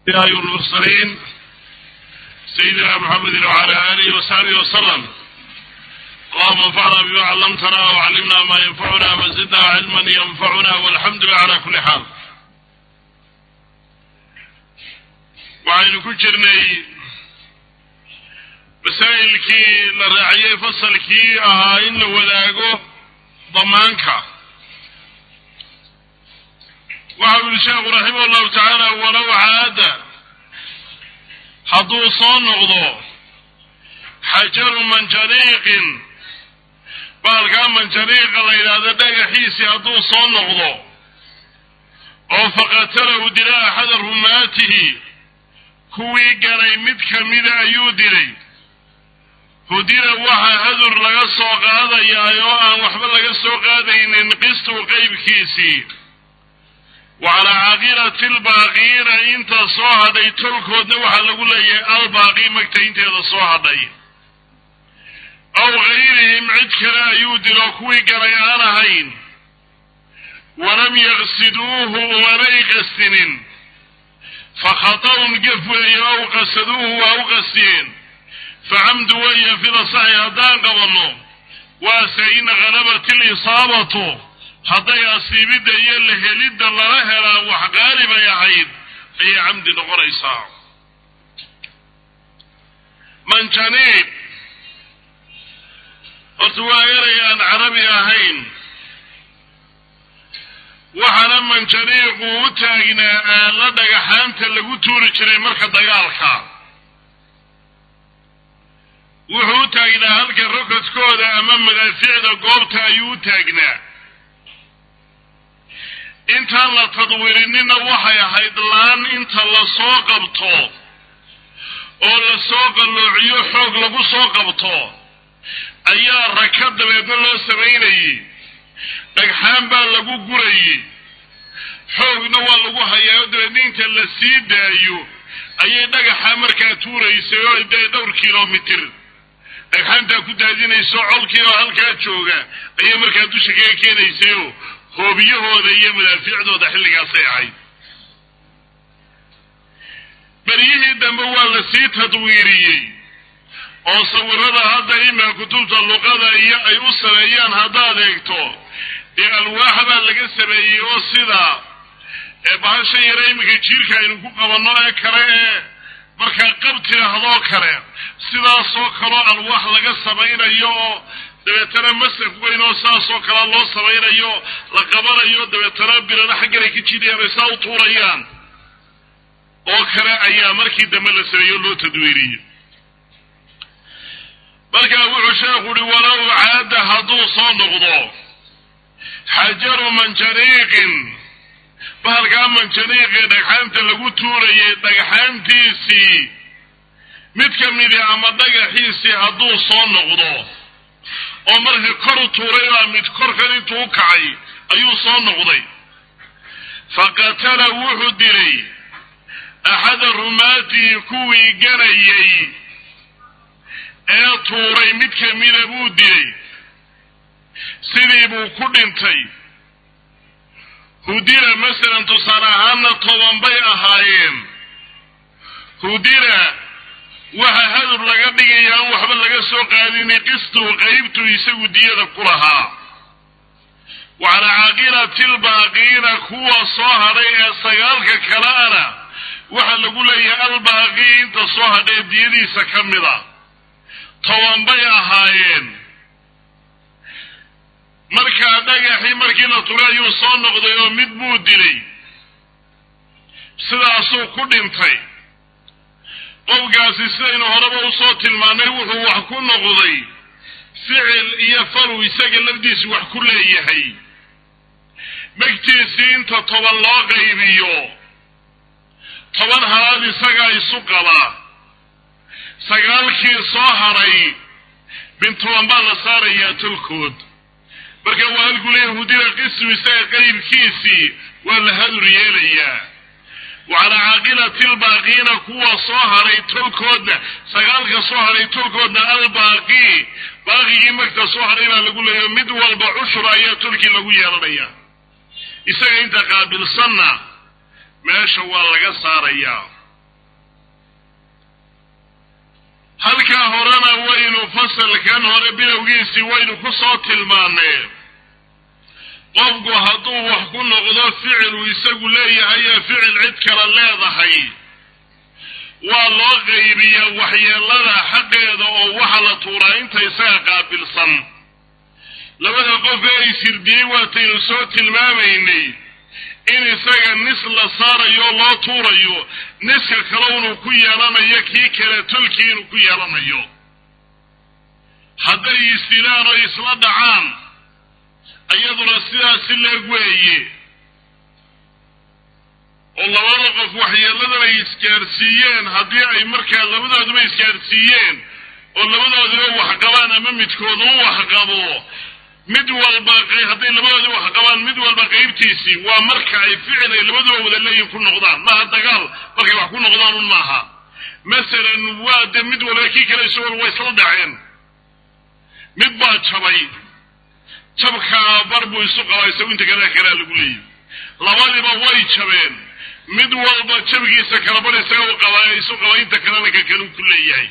الأنبياء والمرسلين سيدنا محمد وعلى آله وصحبه وسلم اللهم انفعنا بما علمتنا وعلمنا ما ينفعنا وزدنا علما ينفعنا والحمد لله على كل حال waxaynu ku jirnay masaa'ilkii la raaciyey fasalkii ahaa in la wadaago damaanka waxa u yihi sheekhu raximah llahu tacaala walow caada hadduu soo noqdo xajaru manjaniiqin baalkaa manjaniiqa la yidhaahdo dhagaxiisii hadduu soo noqdo oo faqatalahu dila axada rumaatihi kuwii galay mid kamida ayuu dilay hudina waxaa hadur laga soo qaadayaa oo aan waxba laga soo qaadaynin qistu qeybkiisii wa calaa caaqilati albaaqiina inta soo hadhay tolkoodna waxaa lagu leeyahay albaaqi magtaynteeda soo hadhay aw gayrihim cid kale ayuu dilo kuwii galay aan ahayn walam yaqsiduuhu umanay qastinin fakhatarun gef weeye ow qasaduuhu waa u qastiyeen facamdu weeye fida saxi haddaan qabanno waase in khalabat ilisaabatu hadday asiibidda iyo la helidda lala helaa wax qaalibay ahayd ayay camdi noqonaysaa manjaniib horta waa eray aan carabi ahayn waxaana manjaniiqu u taagnaa aala dhagaxaanta lagu tuuri jiray marka dagaalka wuxuu u taagnaa halka rokodkooda ama madaaficda goobta ayuu u taagnaa intaan la tadwiirinina waxay ahayd laan inta lasoo qabto oo lasoo qalloociyo xoog lagu soo qabto ayaa raka dabeedna loo samaynayey dhagxaan baa lagu gurayey xoogna waa lagu hayaa oo dabeedna inta la sii daayo ayay dhagaxa markaa tuuraysay oo dee dhowr kilomitir dhagxaantaa ku daadinayso colkii oo halkaa jooga ayay markaa dusha kaga keenaysayoo hoobiyahooda iyo madaafiicdooda xilligaasay ahayd beryihii dambe waa la sii tadwiiriyey oo sawirada hadda imaa kutubta luqada iyo ay u sameeyaan haddaad eegto dee alwaaxa baa laga sameeyey oo sida bahasha yare iminka jiirka aynu ku qabanno ee kale ee markaa qab tidhaahdoo kale sidaasoo kaloo alwaax laga samaynayo oo dabeetana masaf weyn oo saasoo kale loo samaynayo la qabanayo dabeetana birana xagganay ka jidayaan ay saa u tuurayaan oo kale ayaa markii dambe la sameeyo loo tadwiiriyey markaa wuxuu sheekhu uhi walow caada hadduu soo noqdo xajaru manjaniiqin bahalkaa manjaniiqii dhagxaanta lagu tuurayay dhagxaantiisii mid ka midi ama dhagaxiisii hadduu soo noqdo oo markii kor u tuuray baa mid korkan intuu u kacay ayuu soo noqday faqatala wuxuu dilay axada rumaatihi kuwii ganayay ee tuuray mid kamida buu dilay sidii buu ku dhintay hudina masalan tusaale ahaana toban bay ahaayeen hudina waxa hadur laga dhigaya aan waxba laga soo qaadinay qistuu qeybtuu isagu diyada ku lahaa wa calaa caaqilati albaaqiina kuwa soo hadhay ee sagaalka kaleana waxaa lagu leeyahay albaaqi inta soo hadhay diyadiisa ka mid a toban bay ahaayeen markaa dhagaxii markii la tugay ayuu soo noqday oo mid buu dilay sidaasuu ku dhintay qofkaasi sidaynu horeba usoo tilmaanay wuxuu wax ku noqday ficil iyo falu isaga lafdiisu wax ku leeyahay megtiisii inta toban loo qaybiyo toban halaad isagaa isu qabaa sagaalkii soo hadhay bin toban baa la saarayaa tolkood marka waa halkuu leeyahy hudina qismu isaga qaybkiisii waa la hadur yeelayaa wa calaa caaqilati albaaqiina kuwa soo hadhay tolkoodna sagaalka soo hadhay tolkoodna albaaqii baaqigii magta soo hadhay baa lagu leeyahy mid walba cushur ayaa tolkii lagu yeelanaya isaga inta qaabilsanna meesha waa laga saarayaa halkaa horena waynu fasalkan hore bilowgiisii waynu ku soo tilmaanee qofku hadduu wax ku noqdo ficiluu isagu leeyahay ee ficil cid kale leedahay waa loo qaybiyaa waxyeelada xaqeeda oo waxa la tuuraa inta isaga qaabilsan labada qof ee ay sirdiyey waataynu soo tilmaamaynay in isaga nis la saarayo loo tuurayo niska kale inuu ku yeelanayo kii kale tolkii inuu ku yeelanayo hadday isdilaan oo isla dhacaan iyaduna sidaasi leeg weeye oo labada qof waxyeeladan ay isgaarsiiyeen haddii ay markaa labadooduba isgaarsiiyeen oo labadooduba waxqabaan ama midkoodu u waxqabo mid walba hadday labadooda wax qabaan mid walba qaybtiisii waa marka ay ficil ay labaduba wada leeyihin ku noqdaan maaha dagaal markay wax ku noqdaan un maaha masalan waa de mid walba kii kale isagoo way isla dhaceen mid baa jabay jabkaa bar buu isu qabaa isagu inta kale kalea lagu leeyahy labadiba way jabeen mid walba jabkiisa kala bar isaga u qabaa isu qaba inta kalena ka kale ku leeyahay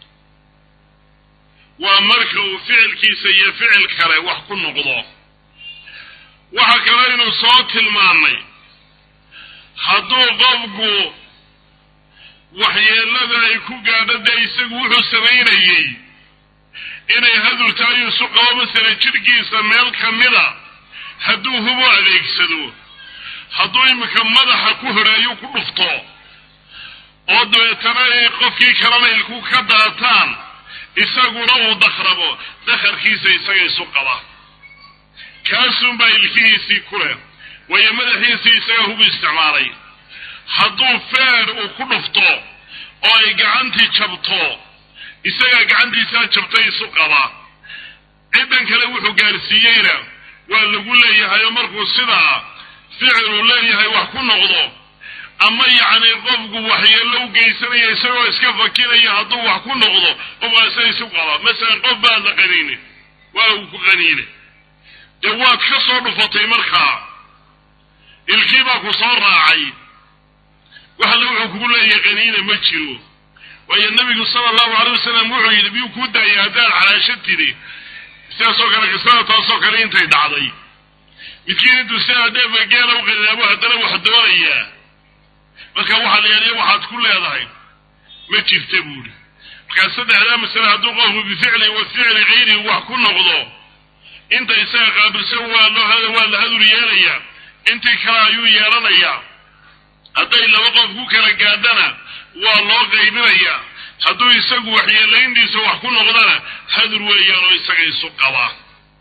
waa marka uu ficilkiisa iyo ficil kale wax ku noqdo waxa kale aynu soo tilmaannay hadduu qofku waxyeelada ay ku gaadho dee isagu wuxuu samaynayey inay hadurta ayuu isu qabo masala jidhkiisa meel ka mida hadduu hubo adeegsado hadduu iminka madaxa ku horeeyo ku dhufto oo dabeetana ay qofkii kalena ilku ka daataan isaguna uu dakrabo dakarkiisa isaga isu qaba kaasunbaa ilkihiisii ku leh waayo madaxiisii isaga hubu isticmaalay hadduu feer uu ku dhufto oo ay gacantii jabto isagaa gacantiisaa jabtay isu qaba ciddan kale wuxuu gaarsiiyeyna waa lagu leeyahay oo markuu sidaa ficiluu leeyahay wax ku noqdo ama yacni qofku waxyeello u geysanaya isagoo iska fakinaya hadduu wax ku noqdo qofkaasa isu qaba masalan qof baad la qaniine waa uu ku qaniine dee waad ka soo dhufatay markaa ilkii baa ku soo raacay waxalla wuxuu kugu leeyahay qaniina ma jiro waayo nabigu sala allahu alay wasalam wuxuu yidhi miyuu kuu daayay haddaad calaasho tidhi sidaasoo kale qisada taasoo kale intay dhacday midkiin intuu sidaa dheefa geela u qaniinaabo haddana wax doonayaa marka waxaa la yeelaya waxaad ku leedahay ma jirta buuri markaa saddexdaa masale hadduu qofku bificli wa ficli kayrihi wax ku noqdo inta isaga qaabilsan waa loo waa la hadur yeelayaa intii kale ayuu yeelanayaa hadday laba qof ku kala gaadhana waa loo qaybinayaa hadduu isagu waxyeelayntiisa wax ku noqdana hadur weeyaan oo isaga isu qabaa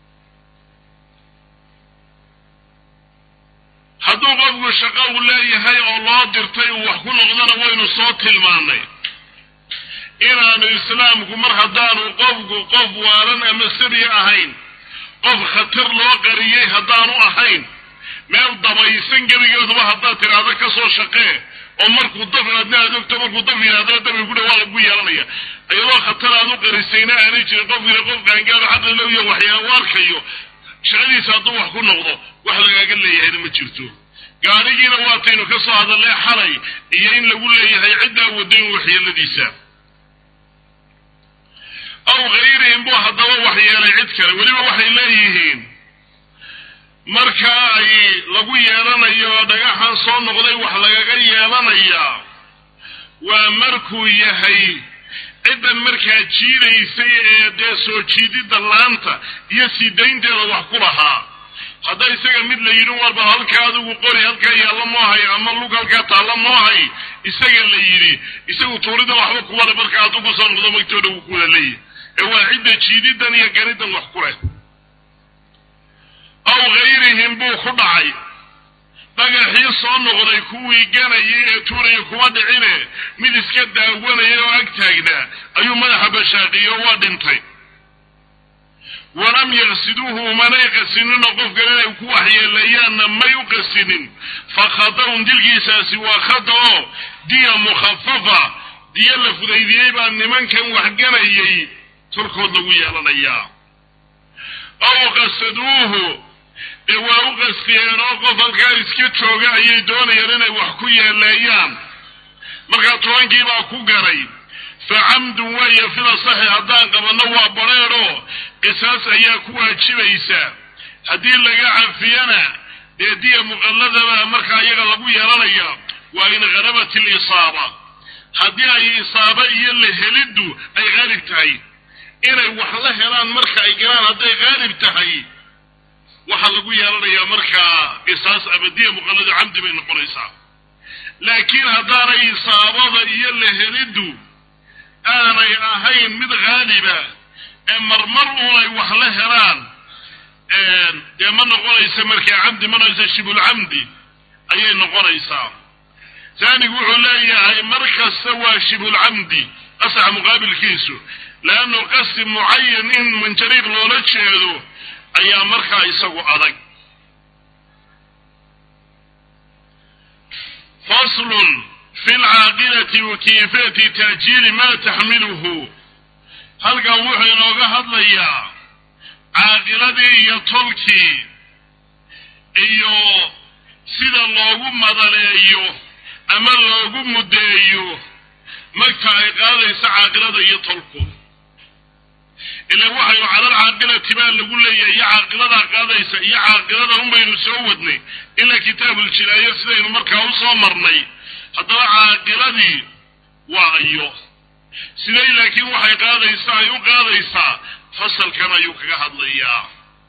hadduu qofku shaqo uu leeyahay oo loo dirtay uu wax ku noqdona waynu soo tilmaannay inaanu islaamku mar haddaanu qofku qof waalan ama sabi ahayn qof khatar loo qariyey haddaanu ahayn meel dabaysan gebigeeduba haddaad tidhaahdo ka soo shaqee oo markuu daf aadna aad ogto markuu daf yidhahdana dabi ku dhawaa lagu yeelanaya iyadoo khatar aad u qarisayna aanay jirin qofkiina qof qaangaado xaqi lowya waxyaala u arkayo shaqadiisa hadduu wax ku noqdo wax lagaaga leeyahayna ma jirto gaadhigiina waataynu ka soo hadallee xalay iyo in lagu leeyahay ciddaa wadayn waxyeeladiisa aw hayrihim buu haddaba waxyeelay cid kale weliba waxay leeyihiin markaa ay lagu yeelanayo dhagaxan soo noqday wax lagaga yeelanayaa waa markuu yahay ciddan markaa jiidaysay ee dee soo jiididda laanta iyo sii daynteeda wax ku lahaa hadda isaga mid la yidhi warba halkaa adigu qori halkaa yaalla moohay ama lug halkaa taalla moohay isaga la yidhi isagu tuurida waxba kuwale marka hadduu kusoo noqdo magtooda wuu kuwada leeyahy ee waa cidda jiididan iyo ganidan wax ku leh aw hayrihim buu ku dhacay dhagaxii soo noqday kuwii ganayay ee tuuraya kuma dhicine mid iska daawanaya oo ag taagnaa ayuu madaxa bashaaqiyo waa dhintay walam yaqsiduuhu umanay qasinino qofkan inay ku waxyeeleeyaanna may u qasinin fa khada'un dilkiisaasi waa khada oo diya mukhafafa diya la fudaydiyey baa nimankan waxganayay tolkood lagu yeelanayaa aw qasaduuhu dee waa u qastiyeen oo qof halkaa iska jooga ayay doonayaan inay wax ku yeeleeyaan markaa tobankii baa ku garay fa camdun weeye fila saxi haddaan qabanno waa bareedho qisaas ayaa ku waajibaysa haddii laga cafiyana dee diya muqalladaba markaa iyaga lagu yeelanaya waa in harabat ilisaaba haddii ay isaaba iyo la heliddu ay qaalib tahay inay wax la helaan marka ay galaan hadday qaalib tahay waxaa lagu yeelanayaa markaa qisaas abadiya muqallado camdi bay noqonaysaa laakiin haddaanay isaabada iyo la heliddu aanay ahayn mid haaliba ee marmar uunay wax la helaan dee ma noqonaysa markaa camdi ma noqonaysa shibulcamdi ayay noqonaysaa taanigu wuxuu leeyahay mar kasta waa shibulcamdi qasaxa muqaabilkiisu leannu qasdi mucayan in manjariiq loola jeedo ayaa markaa isagu adag faslun fi lcaaqilati wa kayfiyati taajiili maa taxmiluhu halkan wuxuu inooga hadlayaa caaqiladii iyo tolkii iyo sida loogu madaleeyo ama loogu muddeeyo marka ay qaadaysa caaqilada iyo tolku ila waxaynu calal caaqilati baa lagu leeyahay iyo caaqiladaa qaadaysa iyo caaqilada unbaynu soo wadnay ila kitaabuljinaayo sidaynu markaa u soo marnay haddaba caaqiladii waa iyo siday laakiin waxay qaadaysaa ay u qaadaysaa fasalkan ayuu kaga hadlayaa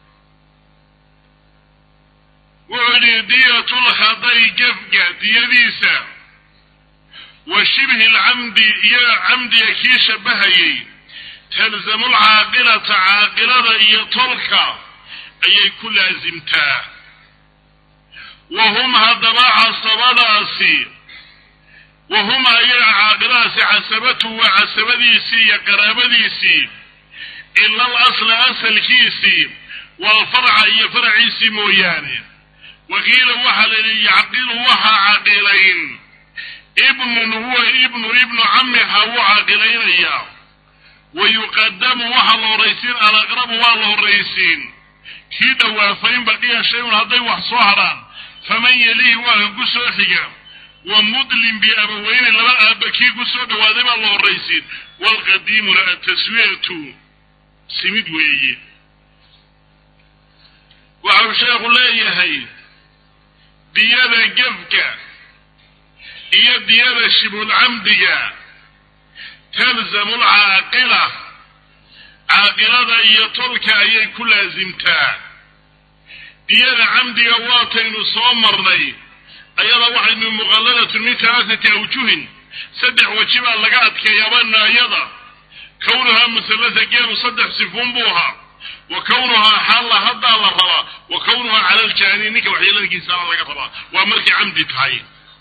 wuxuu yidhi diyatulkhaday gefga diyadiisa wa shibhi lcamdi iyo camdiga kii shabahayey talzamu lcaaqilata caaqilada iyo tolka ayay ku laasimtaa wa hum haddaba casabadaasi wa hum ayaga caaqiladaasi casabatu waa casabadiisii iyo qaraabadiisii ila al asla asalkiisii walfarca iyo faraciisii mooyaane waqiila waxaa la yidhi yacqilu waxaa caqilayn ibnun huwa ibnu ibnu camiha wuu caqilaynayaa wa yuqadamu waxaa la horraysiin alaqrabu waa la horraysiin kii dhowaafayn baqiya shay-un hadday wax soo hadhaan faman yelihi waa ka ku soo xiga wa mudlim biabaweyne laba aaba kii ku soo dhowaaday baa la horraysiin waalqadiimuna ataswiyatu simid weeye waxau sheekhu leeyahay diyada gefka iyo diyada shibulcamdiga talzamu lcaaqila caaqilada iyo tolka ayay ku laasimtaa diyada camdiga waataynu soo marnay ayada waxaynu muqalladatun min talaatati awjuhin saddex weji baa laga adkeeyaaba naayada kownuhaa musalasa geelu saddex sifuun buu ahaa wa kownuhaa xaalla haddaa la rabaa wa kownuhaa cala aljaani ninka waxyeelankiisana laga rabaa waa markay camdi tahay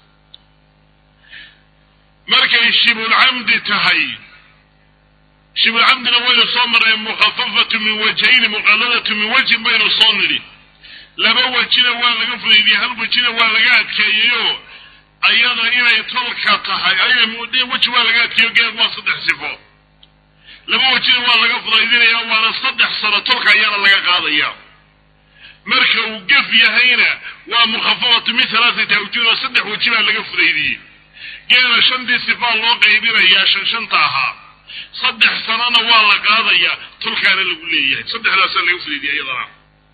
markay shibulcamdi tahay shibulcamdina waynu soo marnay mukhafafatu min wajhayni muqalladatu min wajhin baynu soo nidhi laba wejina waa laga fudaydiyey hal wejina waa laga adkeeyeyo ayada inay tolka tahay ay weji waa laga adkeeyo geed waa saddex sifo laba wejina waa laga fudaydinaya waana saddex sano tolka ayaana laga qaadaya marka uu gef yahayna waa mukhafafatu min halaatati awjuhin oo saddex weji baa laga fudaydiyey geela shantii sifaa loo qaybinayaa shan shanta ahaa saddex sanona waa la qaadayaa tolkaana lagu leeyahay saddexdaasaa laga fudaydiyay iyadana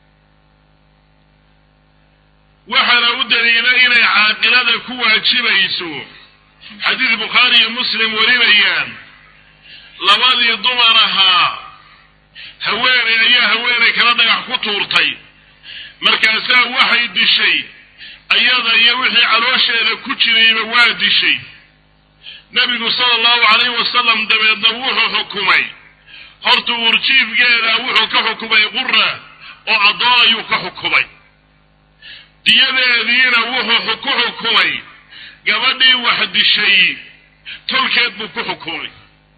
waxaana u daliila inay caaqilada ku waajibayso xadiis bukhaari iyo muslim warinayaan labadii dumar ahaa haweeney ayaa haweeney kala dhagax ku tuurtay markaasaa waxay dishay ayada iyo wixii caloosheeda ku jirayba waa dishay nebigu sala allahu calayhi wasalam dabeedna wuxuu xukumay horta urjiifgeeda wuxuu ka xukumay qura oo addoon ayuu ka xukumay diyadeediina wuxuu ku xukumay gabadhii wax dishay tolkeed buu ku xukumay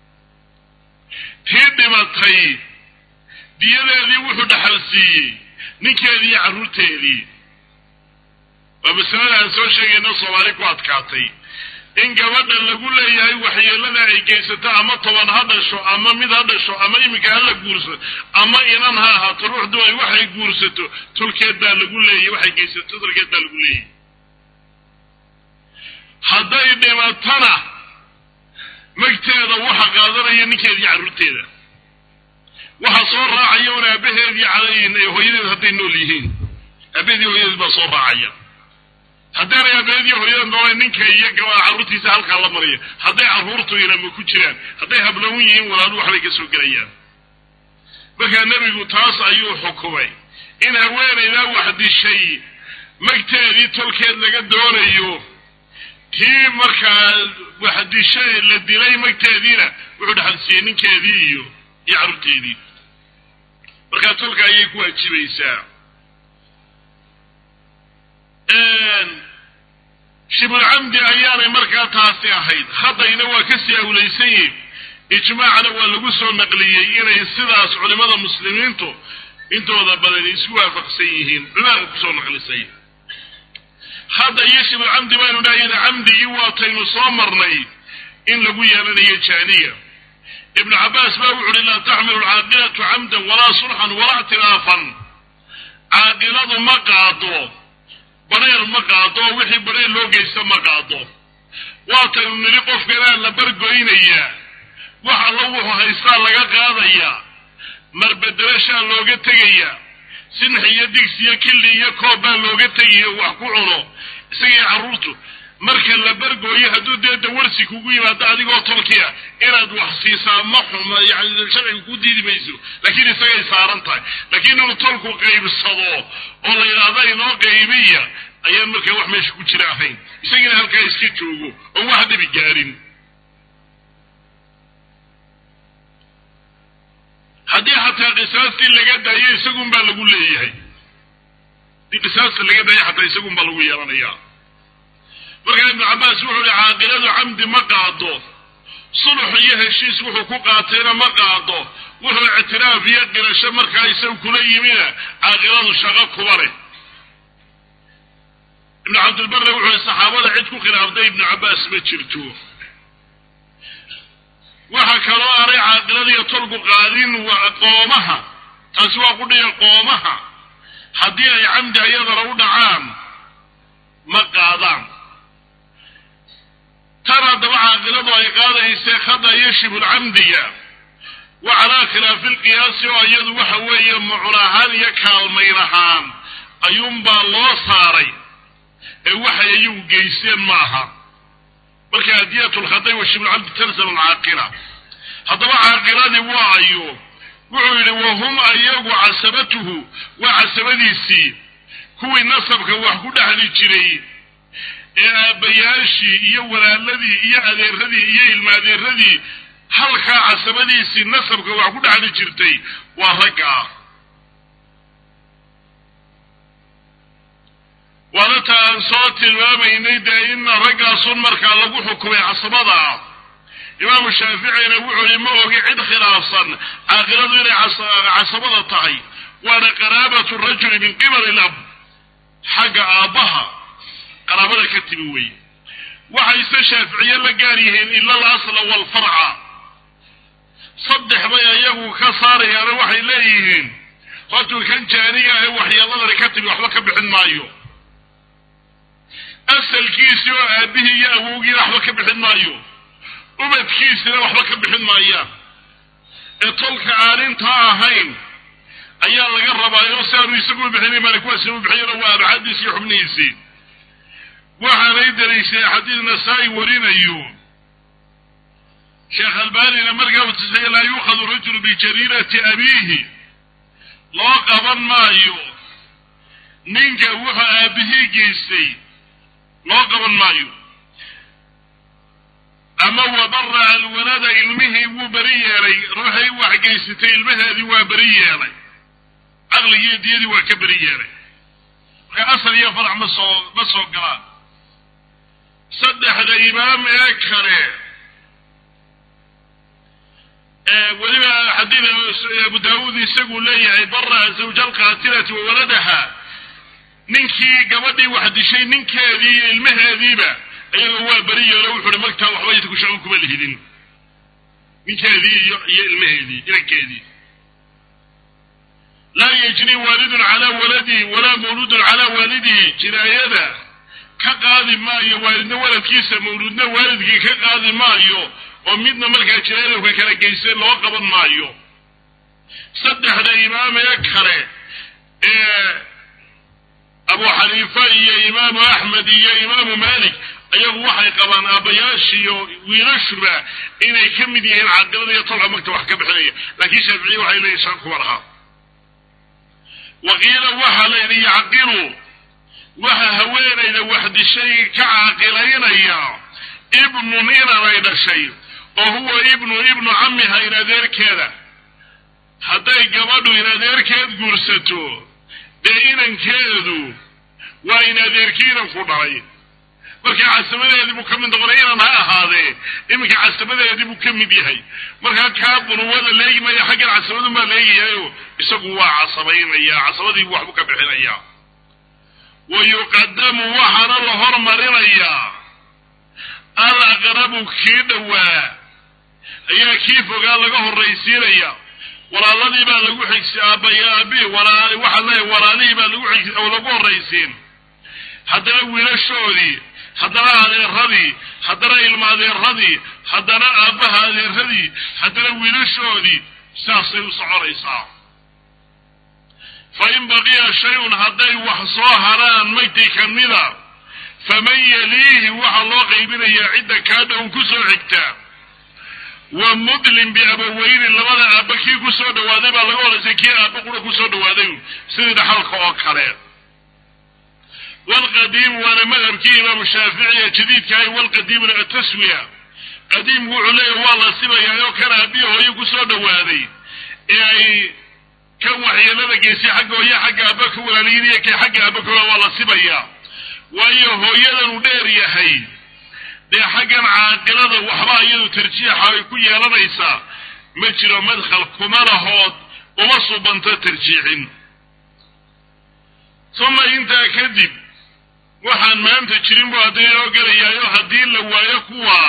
tii dhimatay diyadeedii wuxuu dhaxal siiyey ninkeedii iyo carruurteedii waa masalada aan soo sheegayno soomaali ku adkaatay in gabadha lagu leeyahay waxyeelada ay geysato ama toban ha dhasho ama mid ha dhasho ama iminka ha la guursato ama inan ha ahaato ruuxdu ay waxay guursato tolkeed baa lagu leeyahy waxay geysato tolkeed baa lagu leeyahy hadday dhimatana magteeda waxa iyo ninkeeda iyo carruurteeda waxaa soo raacaya un aabaheedii hooyadeed hadday nool yihiin aabaheedii hooyadeed baa soo raacaya haddaanay aabaheedii hooyada nooleen ninka iyo gabaa carruurtiisa halkaa la maraya hadday carruurtu inama ku jiraan hadday hablawun yihiin walaalu waxbay ka soo gelayaan markaa nebigu taas ayuu xukumay in haweenaydaa wax dishay magteedii tolkeed laga doonayo tii markaa wax dishay la dilay magteediina wuxuu dhaxalsiiyey ninkeedii iyo iyo carruurteedii markaa tolka ayay ku waajibaysaa shibulcamdi ayaanay markaa taasi ahayd haddayna waa kasii awlaysan yihin ijmaacna waa lagu soo naqliyey inay sidaas culimada muslimiintu intooda badan isku waafaqsan yihiin culimada kusoo naqlisay hadda iyo shibulcamdi baynu dhahayna camdigii waataynu soo marnay in lagu yeelanayo jaaniya ibnu cabbaas baa wuxu uhi laa taxmilu alcaaqilatu camdan walaa sulxan walaa ictilaafan caaqiladu ma qaado badheer ma qaado oo wixii badheer loo geysta ma qaado waataynu nidhi qofkanaa la bargoynayaa wax alla wuxuu haystaa laga qaadayaa marbedelashaa looga tegayaa sinx iyo digsi iyo killi iyo koob baa looga tegayo wax ku cuno isagii carruurtu marka la bargooyo hadduu dee dawarsi kugu yimaado adigoo tolkiya inaad wax siisaa ma xuma yani sharciga ku diidi mayso laakiin isagay saaran tahay laakiin inuu tolku qaybsado oo la yidhaahdo inoo qaybiya ayaan markaa wax meesha ku jira ahayn isagiina halkaa iska joogo oon wax dhibi gaarin haddii xataa qisaastii laga daayo isagun baa lagu leeyahay haddii qisaasta laga daayo xataa isagun baa lagu yeelanayaa markaa ibnu cabbaas wuxuu ihi caaqiladu camdi ma qaado sulux iyo heshiis wuxuu ku qaatayna ma qaado wuxuu ictiraaf iyo qirasho markaa isagu kula yimina caaqiladu shaqo kuba leh ibnu cabdilbarre wuxuu ihi saxaabada cid ku khilaaftay ibnu cabbaas ma jirto waxaa kaloo aanay caaqiladiiyo tolku qaadin qoomaha taasi waa ku dhiga qoomaha haddii ay camdi ayadana u dhacaan ma qaadaan tan haddaba caaqiladu ay qaadaysee khada iyo shibulcamdiga wa calaa khilaafi lqiyaasi oo iyadu waxa weeye mucun ahaan iyo kaalmayn ahaan ayuunbaa loo saaray ee waxay iyagu geysteen maaha marka adiyatu lkhaday wa shibulcamdi talzam alcaaqila haddaba caaqiladii waa ayo wuxuu yidhi wahum ayagu casabatuhu waa casabadiisii kuwii nasabka wax ku dhexli jiray ee aabbayaashii iyo walaaladii iyo adeeradii iyo ilmaadeeradii halkaa casabadiisii nasabka wax ku dhexli jirtay waa ragga ah waana ta aan soo tilmaamaynay dee ina raggaasun markaa lagu xukumay casabada ah imaamu shaaficina wuxuu yihi ma ogi cid khilaafsan caaqiladu inay casabada tahay waana qaraabatu rajuli min qibali lab xagga aabbaha qaraabada ka timi weeye waxayse shaaficiye la gaar yihiin ila alasla waalfarca saddex bay ayagu ka saarayaano waxay leeyihiin hortuu kan jaaniga ahe waxyeeladani ka timi waxba ka bixin maayo asalkiisii oo aabihii iyo awowgiina waxba ka bixin maayo ubadkiisina waxba ka bixin maayaan ee tolka aan intaa ahayn ayaa laga rabaayo si aanu isagu bixinin maana kuwaasina u bixiyana waa abcadiisi iyo xubnihiisii waxaanay daliishay xadiid nasaa-i warinayo sheekh albanina markaa uu tisay laa yuukhadu rajulu bijariirati abiihi loo qaban maayo ninka wuxuu aabihii geystay loo qaban maayo ama wabara alwalada ilmihii wuu beri yeelay ruuxay wax geysatay ilmaheedii waa beri yeelay caqligii diyadii waa ka beri yeelay marka asal iyo farac ma soo ma soo galaan saddexda imaam ee kale weliba xadiid abu daawuud isagu leeyahay bara zawja alqaatilati wa waladaha ninkii gabadhii wax dishay ninkeedii iyo ilmaheediiba iyaga waa beri yeelo wuxu uhi magtaa waxba idinku shaqo kuma lihidin ninkeedii iyo iyo ilmaheedii inankeedii laa yajni waalidun calaa waladihi walaa mawluudun calaa waalidihi jinaayada ka qaadi maayo waalidna waladkiisa mawluudna waalidkii ka qaadi maayo oo midna markaa jalaaloka kala geystay loo qaban maayo saddexda imaamee kale ee abu xaniifa iyo imaamu axmed iyo imaamu malik ayagu waxay qabaan aabbayaashiiyo wiilashuba inay ka mid yihiin caaqilada iyo tolka magta wax ka bixinaya laakiin shaaficiya waxay leeyihin shan kuma laha waqiila waxaa la yidhi yacqilu waxa haweenayda waxdishay ka caaqilaynaya ibnun inanay dhashay oo huwa ibnu ibnu camiha in adeerkeeda hadday gabadhu in adeerkeed guursato dee inankeedu waa in adeerkii inanku dhalay markaa casamadeedii buu ka mid noqonay inan ha ahaadee iminka casamadeedii buu ka mid yahay markaa kaa bunuwada leegi maya xaggan casamadun baa leegayahayo isagu waa casabaynaya casabadiibu waxbuu ka bixinaya wa yuqadamu waxaana la hormarinayaa al aqrabu kii dhowaa ayaa kii fogaa laga horraysiinaya walaaladii baa lagu xigsi aabaya aabi walaa waxaa leeya walaalihii baa lagu xigsi oo lagu horraysiin haddana wiilashoodii haddana adeeradii haddana ilma adeeradii haddana aabbaha adeeradii haddana wiilashoodii saasay u soconaysaa fa in baqiya shay-un hadday wax soo haraan mayti ka mida faman yaliihi waxaa loo qaybinayaa cidda kaa dhown ku soo xigtaa wa mudlim biabaweyni labada aabba kii ku soo dhawaaday baa laga horaysay kii aabba qura ku soo dhawaaday sidii dhaxalka oo kale walqadiim waana madhabkii imaamu shaaficiya jadiidkahay walqadiimuna ataswiya qadiimku wuxuu leeyahy waa la sibayaa oo kan aabbihi hooyo ku soo dhawaaday ee ay kan waxyeelada geysay xagga hooye xagga aabba ka walaaliyiinaya kay xagga aabba ka waa la sibayaa waayo hooyadan uu dheer yahay dee xaggan caaqilada waxba iyadu tarjiixa ay ku yeelanaysaa ma jiro madkhal kuma lahood uma subanto tarjiixin uma intaa kadib waxaan maanta jirin buu haddana inoo gelayaayo haddii la waayo kuwa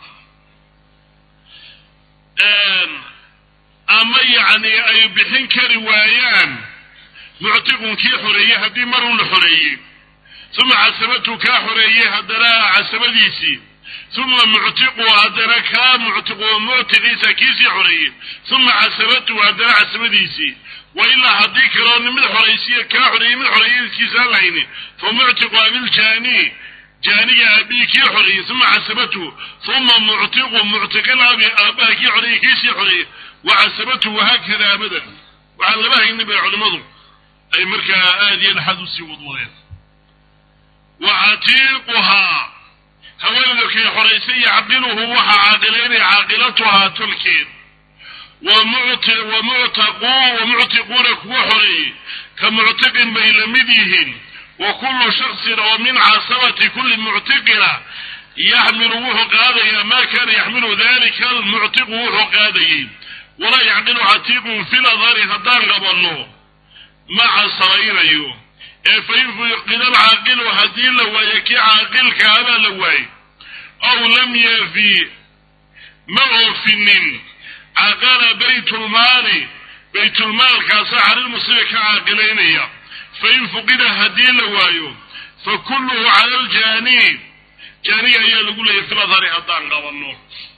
ama yacni ay bixin kari waayaan muctiqun kii xoreeyey haddii marun la xoreeyey uma casabatu kaa xoreeyey haddana casabadiisii uma muctiqu haddana kaa muctiqu muctiqiisa kiisii xoreeyey uma casabatu haddana casabadiisii wa ilaa haddii kaloo mid xoraysiya kaa xoreeyey mid xoreeykiisaan lahayni fa muctiqu abiljaani jaaniga aabihi kii xoreeyey uma casabatu uma muctiqu muctiqilaabi aabbaha kii xoreeyey kiisii xoreeyey wa casabatu wahaakada abadan waxaan laba haynin bay culimmadu ay markaa aada iyo dhaxad usii wadwadeen wa catiiquhaa haweenayda kay xoraysay yacqiluhu waxaa caaqilaynaya caaqilatuhaa tolkeed wa muctaqu wa muctiquuna kuwa xoreeyey ka muctiqin bay la mid yihiin wa kullu shaksin oo min casabati kulli muctiqina yaxmilu wuxuu qaadayaa maa kaana yaxmilu dalika almuctiqu wuxuu qaadayey walaa yacqilu catiiqun fi ladari haddaan qabanno ma casabaynayo ee fain fuqida alcaaqilu haddii la waayo kii caaqilka abaa la waayey aw lam yafi ma oofinin caqala baytulmaali baytulmaalkaasa xalilmuslimi ka caaqilaynaya fain fuqida haddii la waayo fa kulluhu cala aljaani jaaniga ayaa lagu leeyahy filadhari haddaan qabanno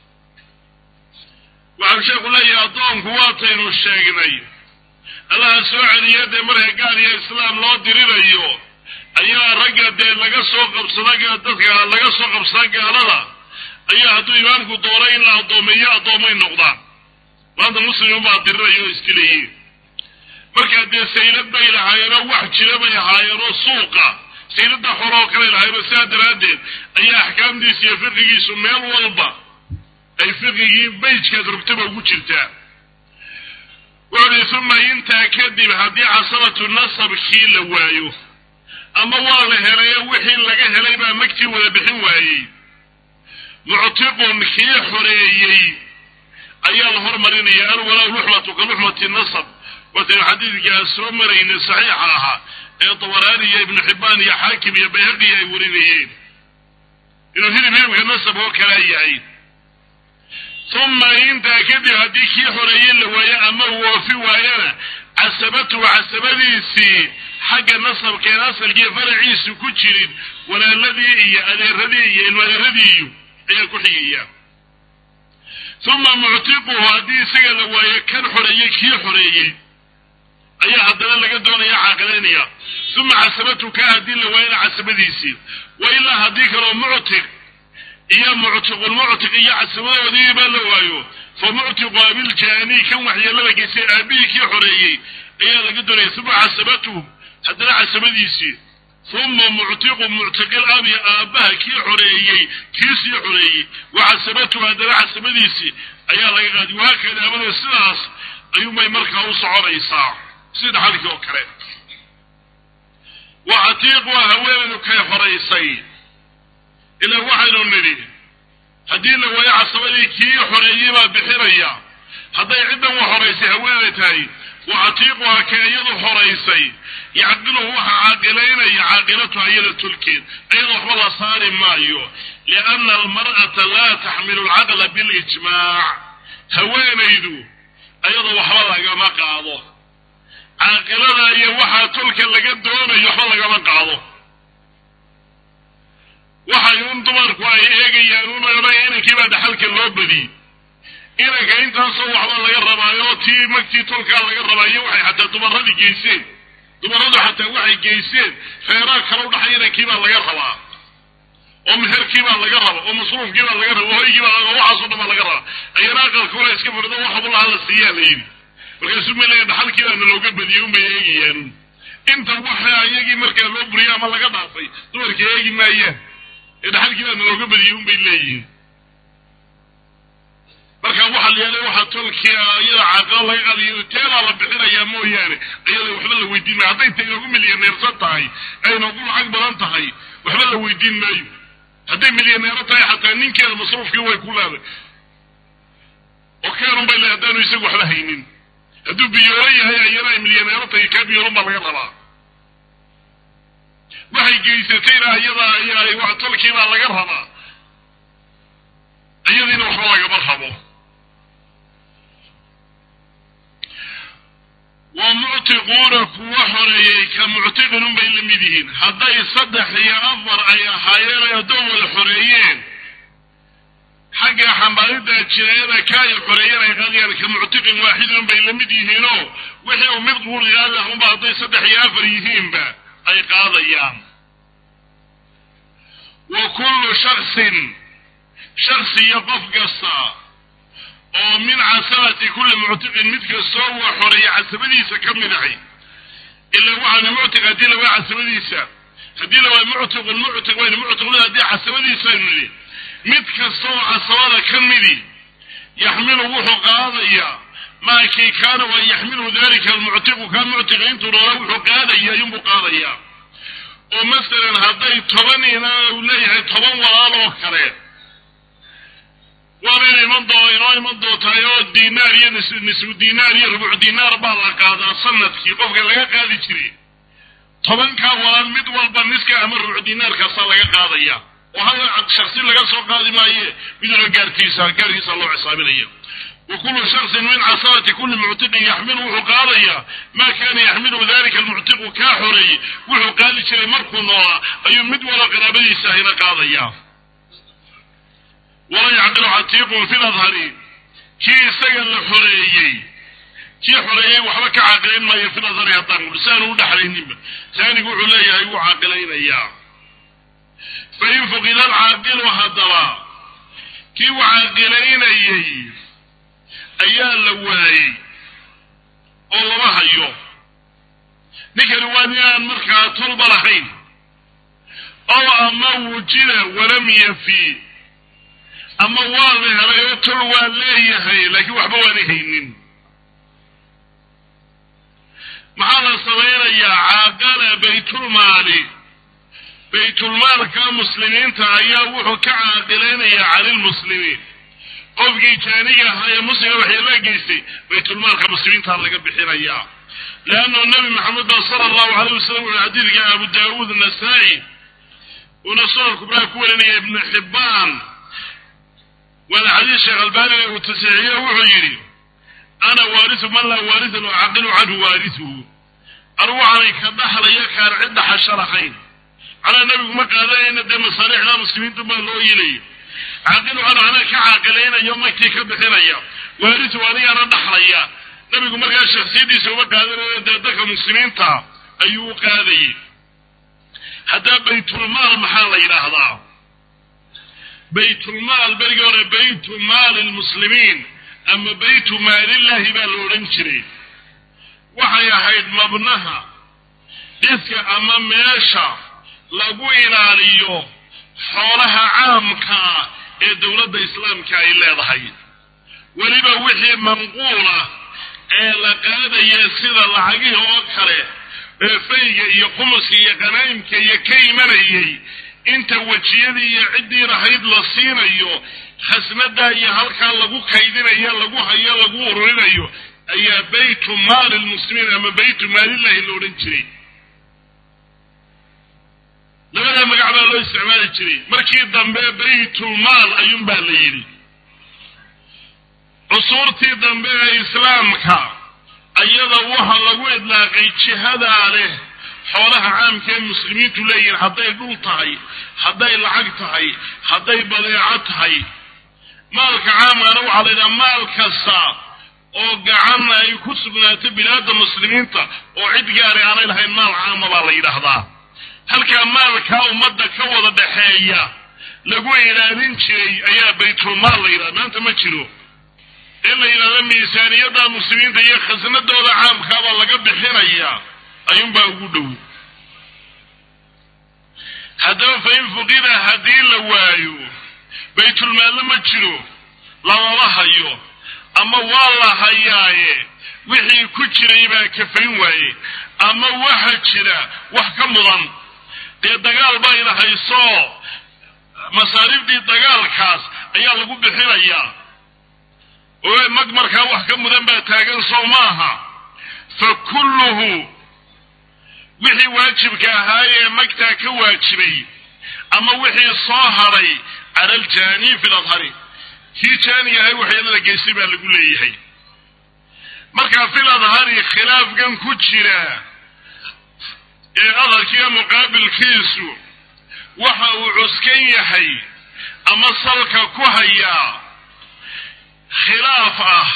waxau sheekhu leeyahay addoonku waataynu sheegnay allaha soo celiya dee marka gaal iyo islaam loo dirirayo ayaa ragga dee laga soo qabsada dadka laga soo qabsada gaalada ayaa hadduu imaamku doono in la addoomeeyo addoomay noqdaan maanta muslimin baa diriraya oo iskileeyiin markaa dee saylad bay lahaayeenoo wax jira bay ahaayeenoo suuqa saylada xoroo kalay lahaayeenoo sidaa daraaddeed ayaa axkaamtiisa iyo fiqigiisu meel walba ay fiqigii bayjkaad rugtaba ugu jirtaa wuxuuhi uma intaa kadib haddii casabatu nasabkii la waayo ama waa la helayo wixii laga helay baa magtii wada bixin waayey muctiqun kii xoreeyey ayaa la hormarinaya alwalaa luxmatu ka luxmati nasab wataynu xadiidkaa soo maraynay saxiixa ahaa ee dabaraani iyo ibnu xibbaan iyo xaakim iyo bayhaqi ay warinayeen inuu hilib hilibka nasab oo kalaa yahay uma intaa kadib haddii kii xoreeye la waayo ama uu oofi waayana casabatuhu casabadiisii xagga nasabkeen asalkii faraciisu ku jirin walaaladii iyo adeeradii iyo ilmo adeeradiiyu ayaa ku xigaya uma muctiquhu haddii isaga la waayo kan xoreeyey kii xoreeyey ayaa haddana laga doonaya caaqilaynaya uma casabatu ka haddii la waayana casabadiisii wa ilaa haddii kaloo muctiq iyo muctiqulmuctiq iyo casabadoodiiba la waayo fa muctiqu abiljaani kan waxyeelada geystay aabihii kii xoreeyey ayaa laga doonaya uma casabatuhu haddana casabadiisii uma muctiqu muctiqil abi aabbaha kii xoreeyey kii sii xoreeyey wa casabatuhu haddana casabadiisii ayaa laga qaadi wahaakada abada sidaas ayuunbay markaa u soconaysaa sida dhaxalkii oo kale wa catiiqu haweenaydu kay horaysay ilaa waxaynu nidhi haddii la waayo casabadii kii xoreeyey baa bixinaya hadday ciddan wa horaysay haweenay tahay wa catiiquha ka iyadu horaysay yacqiluhu waxa caaqilaynaya caaqilatuha iyada tulkeed iyada waxba la saari maayo lianna almar'ata laa taxmilu alcaqla bilijmaac haweenaydu iyada waxba lagama qaado caaqilada iyo waxaa tulka laga doonayo waxba lagama qaado waxay un dumarku ay eegayaan un odhanaya inankii baa dhaxalka loo badiyey inanka intaasoo waxba laga rabaayo tii magtii tolkaa laga rabaayo waxay xataa dumaradii geyseen dumaradu xataa waxay geyseen reeraa kala udhaxay inankii baa laga rabaa oo meherkii baa laga raba oo masruufkii baa laga raba hoygii baa laga waxaasoo dhan baa laga raba ayana aqalkuna iska fadhido waxabulaha la siiyaa la yidhi markaasuu ma leeya dhaxalkii baana looga badiyey unbay eegayaan inta waxa iyagii markaa loo buriyay ama laga dhaafay dumarka eegi maayaan ee dhaxalkii baana looga badiyey unbay leeyihiin marka waxaa la yeelay waxaa tolkia iyada caaqilo laga qaadayo teedaa la bixinayaa mooyaane iyada waxba la weydiin maayo hadday ta inoogu milyaneersan tahay ay inoogu lacag badan tahay waxba la weydiin maayo hadday milyaneero tahay xataa ninkeeda masruufkii way ku leeday oo keenun bay le haddaanu isagu waxba haynin hadduu biyoolo yahay ayana ay milyaneero tahay kaa biyoolun baa laga rabaa waxay geysatayna iyada tolkii baa laga rabaa iyadiina waxba lagama rabo wa muctiquuna kuwa xoreeyey ka muctiqin unbay la mid yihiin hadday saddex iyo afar ay ahaayeen ay addoon wada xoreeyeen xagga xambaaridda jinaayada ka ay xoreeyeen ay qaadayaan ka muctiqin waaxidin bay la mid yihiinoo wixii uu mid quuligaada unba hadday saddex iyo afar yihiinba ay qaadayaan wa kullu shaksin shaksi iyo qof kasta oo min casabati kulli muctiqin mid kastoo waa xoreeya casabadiisa ka mid ahay ila waxaana muctiq haddii la waa casabadiisa haddii la waa muctiqun muctiq waynu muctiqun haddii casabadiisaynu nidhi mid kasta oo casabada ka midi yaxmilu wuxuu qaadayaa maa kii kaana wa yaxmilu dalika almuctiqu kaa muctiqa intuu noola wuxuu qaadaya ayuunbuu qaadayaa oo masalan hadday toban ina uu leeyahay toban walaal oo kale waana iman doo inoo iman doontahay oo dinaar iyo nisfu dinaar iyo rubuc dinaar baa la qaadaa sanadkii qofka laga qaadi jiray tobankaa walaal mid walba niska ama rubuc dinaarkaasaa laga qaadaya oo hal shaksi laga soo qaadi maaye miduna gaarkiisa gaarkiisa loo xisaabinaya wa kullu shaksin min casabati kulli muctiqin yaxmilu wuxuu qaadayaa maa kaana yaxmilu dalika almuctiqu kaa xoreeyey wuxuu qaadi jiray markuu noolaa ayuu mid walo qaraabadiisa ahina qaadayaa wala yacqilu catiiqun fi ladhari kii isaga la xoreeyey kii xoreeyey waxba ka caaqilayn maayo fi ladhari haddaan si aanu u dhexlayninba taanigu wuxuu leeyahay wuu caaqilaynayaa fain fuqida alcaaqilu haddaba kii u caaqilaynayey ayaa la waayey oo lama hayo ninkani waa nin aan markaa tolba lahayn ow ama wujida walam yafi ama waa la helay oo tol waa leeyahay laakiin waxba waana haynin maxaa la samaynayaa caaqala baytulmaali baytulmaalka muslimiinta ayaa wuxuu ka caaqilaynayaa cani lmuslimiin qofkii jaaniga ahaa ee muslima waxyeelaa geystay baytulmaalka muslimiintaa laga bixinayaa leannu nabi maxamed ba sala allahu alayh wasalam wuxuu xadiidka abu daawuud nasaa-i uuna sunan kubraa ku warinaya ibnu xibbaan waana xadiis sheekh albaaniga uu tasiixiye wuxuu yidhi ana waarisu man laa waarisa loo caqilu canhu waarisuhu anugu waxaanay ka dhaxlaya kaan cid dhaxasho lahayn calaa nebigu ma qaadanayna dee masaalixda muslimiintu baa loo yilaya caaqil waxaa dhahana ka caaqilaynayo magtii ka bixinaya waarisu adigana dhaxlaya nabigu markaa shaksiyadiisa uma qaadanayo dee dadka muslimiinta ayuu u qaadayay haddaa baytulmaal maxaa la yidhaahdaa baytulmaal berigii hore baytu maali lmuslimiin ama baytu maalillahi baa la odhan jiray waxay ahayd mabnaha dhiska ama meesha lagu ilaaliyo xoolaha caamkaa ee dowladda islaamka ay leedahay weliba wixii manquula ee la qaadaya sida lacagihii oo kale ee fayga iyo khumuska iyo qanaa'imka iyo ka imanayay inta wejiyadii iyo ciddii lahayd la siinayo khasnadaa iyo halkaa lagu kaydinayo lagu hayo lagu ururinayo ayaa baytu maali lmuslimiin ama baytu maalillahi la odhan jiray labadaa magac baa loo isticmaali jiray markii dambe baytulmaal ayuunbaa la yidhi cusuurtii dambe ee islaamka ayada waxa lagu idlaaqay jihadaa leh xoolaha caamka ee muslimiintu leeyihin hadday dhul tahay hadday lacag tahay hadday badeeco tahay maalka caamkana waxaa la yidhaha maal kasta oo gacan ay ku sugnaato bilaada muslimiinta oo cid gaari aanay lahayn maal caama baa la yidhaahdaa halkaa maalkaa ummadda ka wada dhaxeeya lagu ilaalin jiray ayaa baytulmaal la yidhaha maanta ma jiro in la yidhahdo miisaaniyadda muslimiinta iyo khasnadooda caamkaabaa laga bixinayaa ayuunbaa ugu dhow haddaba fa in fuqida haddii la waayo baytulmaalna ma jiro lamama hayo ama waa la hayaaye wixii ku jiray baa kafayn waaye ama waxa jira wax ka mudan dee dagaal bayna hayso masaariifdii dagaalkaas ayaa lagu bixinayaa oo mag markaa wax ka mudan baa taagan soo maaha fa kulluhu wixii waajibka ahaayee magtaa ka waajibay ama wixii soo hadhay cala aljaani fi ladhari kii jaani ahay waxyeelada geystay baa lagu leeyahay markaa fil adhari khilaafkan ku jira ee adharkiiyo muqaabilkiisu waxa uu cuskan yahay ama salka ku hayaa khilaaf ah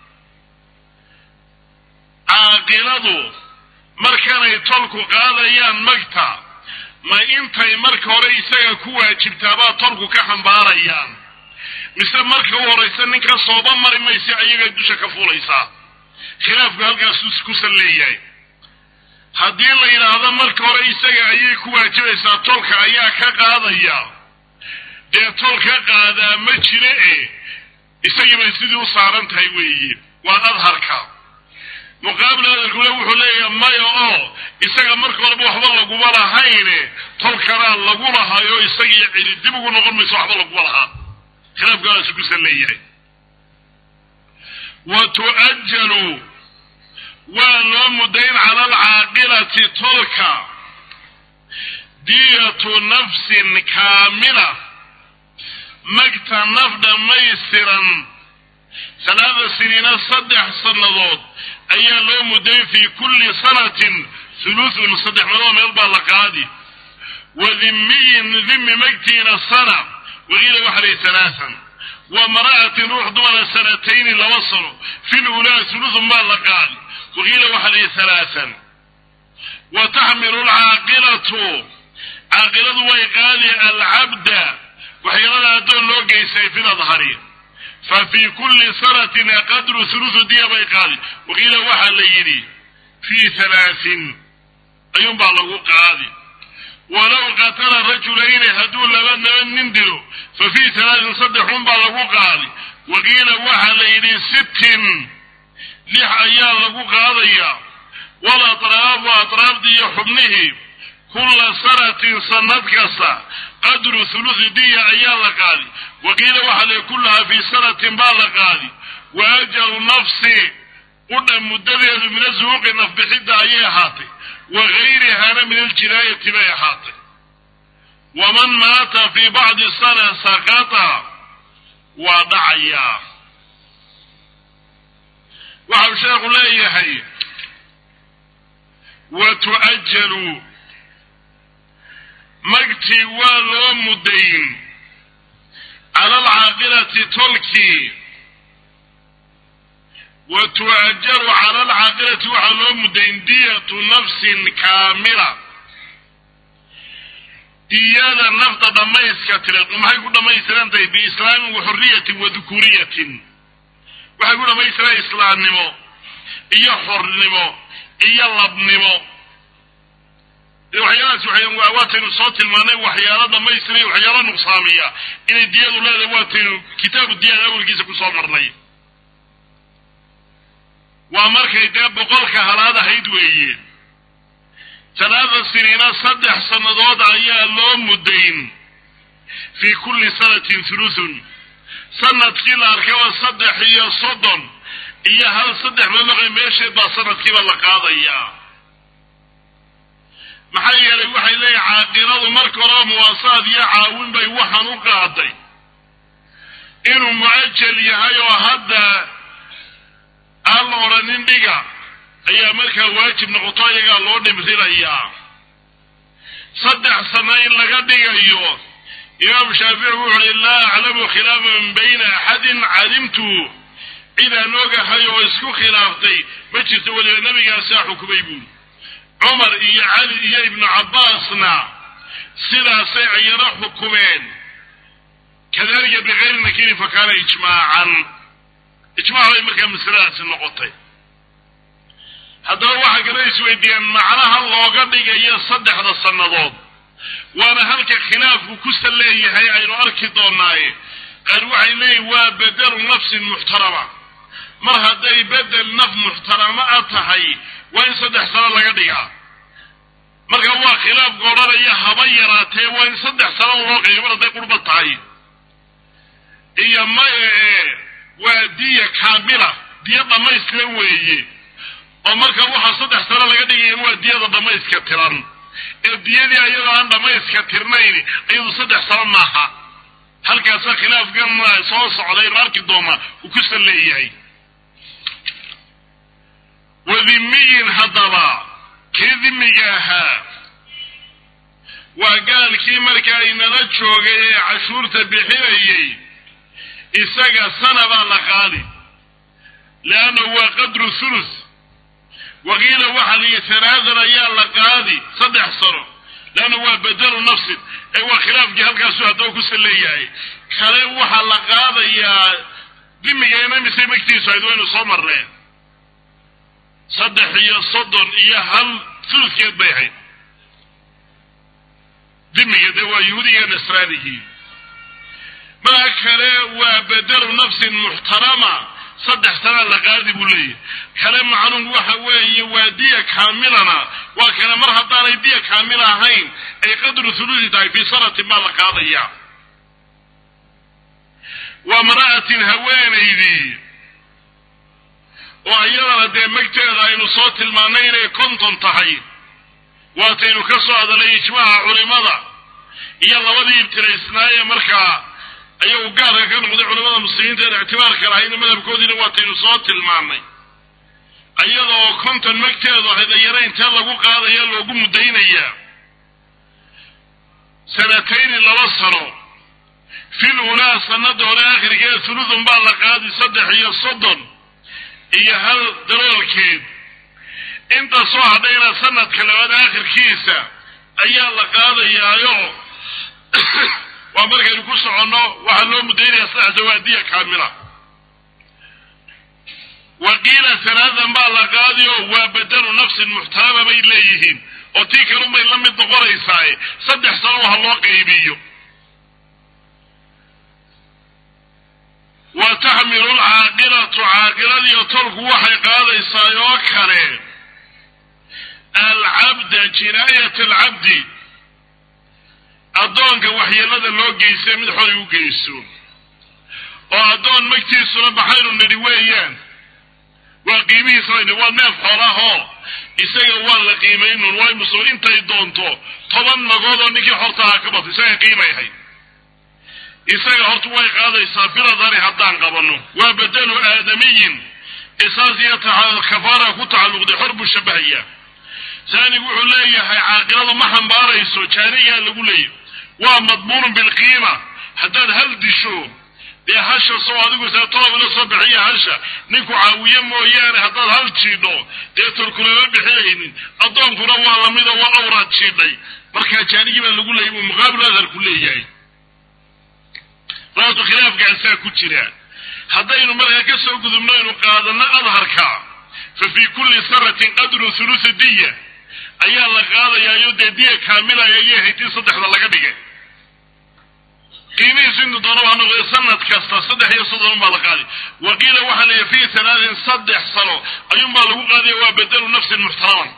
caaqiladu markanay tolku qaadayaan magta ma intay marka hore isaga ku waajibtaabaa tolku ka xambaarayaan mise marka u horaysa ninka sooba mari maysa ayaga dusha ka fuulaysaa khilaafku halkaas ku sal leeyahay haddii la yidhaahdo marka hore isaga ayay ku waajibaysaa tolka ayaa ka qaadaya dee tol ka qaadaa ma jira e isagibay sidii u saaran tahay weeye waa adharka muqaabil adharkuna wuxuu leeyahay maya oo isaga marka horeba waxba laguma lahayne tolkanaa lagu lahaayo isagii celi dib ugu noqon mayso waxba laguma lahaa khilaafkaaasu kusan leeyahay wa tu'ajalu waa loo mudayn cala alcaaqilati tolka diyatu nafsin kaamila magta naf dhammaystiran salaada siniina saddex sannadood ayaa loo mudayn fii kulli sanatin thuluthun saddex madoo meel baa la qaadi wa dhimmiyin dhimmi magtiina sana waqiila waxalay halaathan wa mara'atin ruux dumara sanatayni laba sano fil ulaa thuluthun baa la qaadi waqiila waxalay halaathan wa taxmilu alcaaqilatu caaqiladu way qaadi alcabda waxyeelada addoon loo geystay fi ladhari fa fii kulli sanatin qadru thuluthu diya bay qaadi waqiila waxaa la yidhi fii halaatin ayuunbaa lagu qaadi walow qatala rajulayni hadduu laba naba nin dilo fa fii halaatin saddexun baa lagu qaadi waqiila waxaa la yidhi sittin lix ayaa lagu qaadaya wal atraafu atraafdii iyo xubnihii kulla sanatin sanad kasta qadru thuluthi diya ayaa la qaadi waqiila waxaa la kullahaa fii sanatin baa la qaadi wa ajalu nafsi udha muddadeedu min asuuqi nafbixidda ayay ahaatay wa gayrihaana min aljinaayati bay ahaatay waman maata fii bacdi sana saqata waa dhacayaa waxau sheekhu leeyahay wa tu'ajalu magtii waa loo mudayn cala alcaaqilati tolkii wa tu'ajaru cala alcaaqilati waxaa loo mudayn diyatu nafsin kaamila diyada nafta dhammayska tira maxay ku dhammaystiran tahay biislaamin wa xurriyatin wa dukuriyatin waxay ku dhammaystiran islaamnimo iyo xornimo iyo labnimo waxyaalahaas waxay waataynu soo tilmaanay waxyaalo dhammaystira waxyaalo nuqsaamiya inay diyadu leedahay waataynu kitaabu diyada awelkiisa kusoo marnay waa markay dee boqolka halaad ahayd weeye talaata siniina saddex sannadood ayaa loo mudayn fii kulli sanatin thuluthun sanadkii la arkaba saddex iyo soddon iyo hal saddex mamaqay meesheed baa sanadkiiba la qaadayaa maxaa yeelay waxay leeyihin caaqiladu marka horeba muwaasaad iyo caawin bay waxaan u qaaday inuu mucajal yahay oo hadda aan la odhanin dhiga ayaa markaa waajib noqoto iyagaa loo dhimrinayaa saddex sano in laga dhigayo imaamu shaafici wuxu uhi laa aclamu khilaafan bayna axadin calimtu cid aan ogahay oo isku khilaaftay ma jirto weliba nebigaasaa xukumay buuli cumar iyo cali iyo ibnu cabbaasna sidaasay ayana xukumeen kadalika bikayri nakiri fa kaana ijmaacan ijmac bay markaa masaladaasi noqotay haddaba waxaa kala isweydiiyeen macnaha looga dhigayo saddexda sannadood waana halka khilaafku ku sal leeyahay aynu arki doonaaye qaar waxay leeyihin waa bedelu nafsin muxtarama mar hadday bedel naf muxtarama a tahay waa in saddex sano laga dhigaa marka waa khilaafka odhanaya haba yaraatee waa in saddex sano loo qeeyo mar hadday qurba tahay iyo maya ee waa diya kaamila diya dhammaystiran weeye oo marka waxaa saddex sano laga dhigaya waa diyada dhammayska tiran ee diyadii ayadoo aan dhammayska tirnayn iyadu saddex sano maaha halkaasa khilaafkan soo socday arki doona uu ku sal leeyahay wadimiyin haddaba kii dimiga ahaa waa gaalkii markaa inala joogay ee cashuurta bixinayay isaga sana baa la qaadi leannahu waa qadru thuluth waqiila waxaa liyi talaadan ayaa la qaadi saddex sano leanna waa bedelu nafsin ee waa khilaafkii halkaasu haddaba ku sal leeyahay kale waxaa la qaadayaa dimigeena mise magtiisu ayd waynu soo marneen saddex iyo soddon iyo hal thuluthkeed bay ahayd dimiga dee waa yahuudiga nasraanigii maa kale waa bedelu nafsin muxtarama saddex sanaa la qaadi buu leeyahy kale macluum waxa weeye waa diya kaamilana waa kale mar haddaanay diya kaamil ahayn ay qadru thuluthi tahay fii sanatin baa la qaadaya waa mara'atin haweenaydii oo iyadana dee magteeda aynu soo tilmaanay inay konton tahay waataynu ka soo hadalay ijmaaca culimada iyo labadii ibtiraysnaaye markaa ayagu gaarka ka noqday culamada muslimiinta een ictibaarka lahayna madhabkoodiina waataynu soo tilmaanay iyadoo konton magteedu ahayd ayana intee lagu qaadaya loogu muddaynayaa sanatayni laba sano fil ulaa sanada hore akhirkeeda thuluthun baa la qaadi saddex iyo soddon iyo hal daloolkeed inta soo hadhayna sanadka labaad aakhirkiisa ayaa la qaadayaayo waa markaynu ku soconno waxaa loo mudaynaya saddex dawaadiya kaamila waqiila halaadan baa la qaadiyo waa bedelu nafsin muxtarama bay leeyihiin oo tii kalunbay la mid noqonaysaaye saddex sano waha loo qaybiyo wa taxmilu lcaaqilatu caaqiladiiyo tolku waxay qaadaysaa oo kale alcabda jinaayat alcabdi addoonka waxyeelada loo geysta mid xoray u geysto oo addoon magtiisuna maxaynu nidhi weeyaan waa qiimihiisana waa neef xoolahoo isaga waa la qiimaynun waa musul intay doonto toban magood oo ninkii horta ahaa ka bato isaga qiimay ahayd isaga horta way qaadaysaa biladani haddaan qabanno waa bedelu aadamiyin isaas iyo kafaara ku tacalluqday xor buu shabahayaa saanigu wuxuu leeyahay caaqiladu ma xambaarayso jaanigaa lagu leeyahy waa madmuunun bilqiima haddaad hal disho dee hasha soo adigu saa toob ila soo bixiya hasha ninku caawiye mooyaane haddaad hal jiidho dee tolkulama bixinaynin addoonkuna waa lamida waa awraad jiidhay markaa jaanigii baa lagu leeyay buu muqaabil adharku leeyahay raatu khilaafkaasaa ku jira haddaynu markaa ka soo gudubno aynu qaadano adharka fa fii kulli sanatin qadru thuluthi diya ayaa la qaadayaayo dee diya kaamilaya ayay haytii saddexda laga dhigay qiimihiisu intu doona waa noqday sanad kasta saddex iyo soddon baa la qaaday wa qiila waxaa la fii sanaatin saddex sano ayuunbaa lagu qaadaya waa bedelu nafsin muxtaraman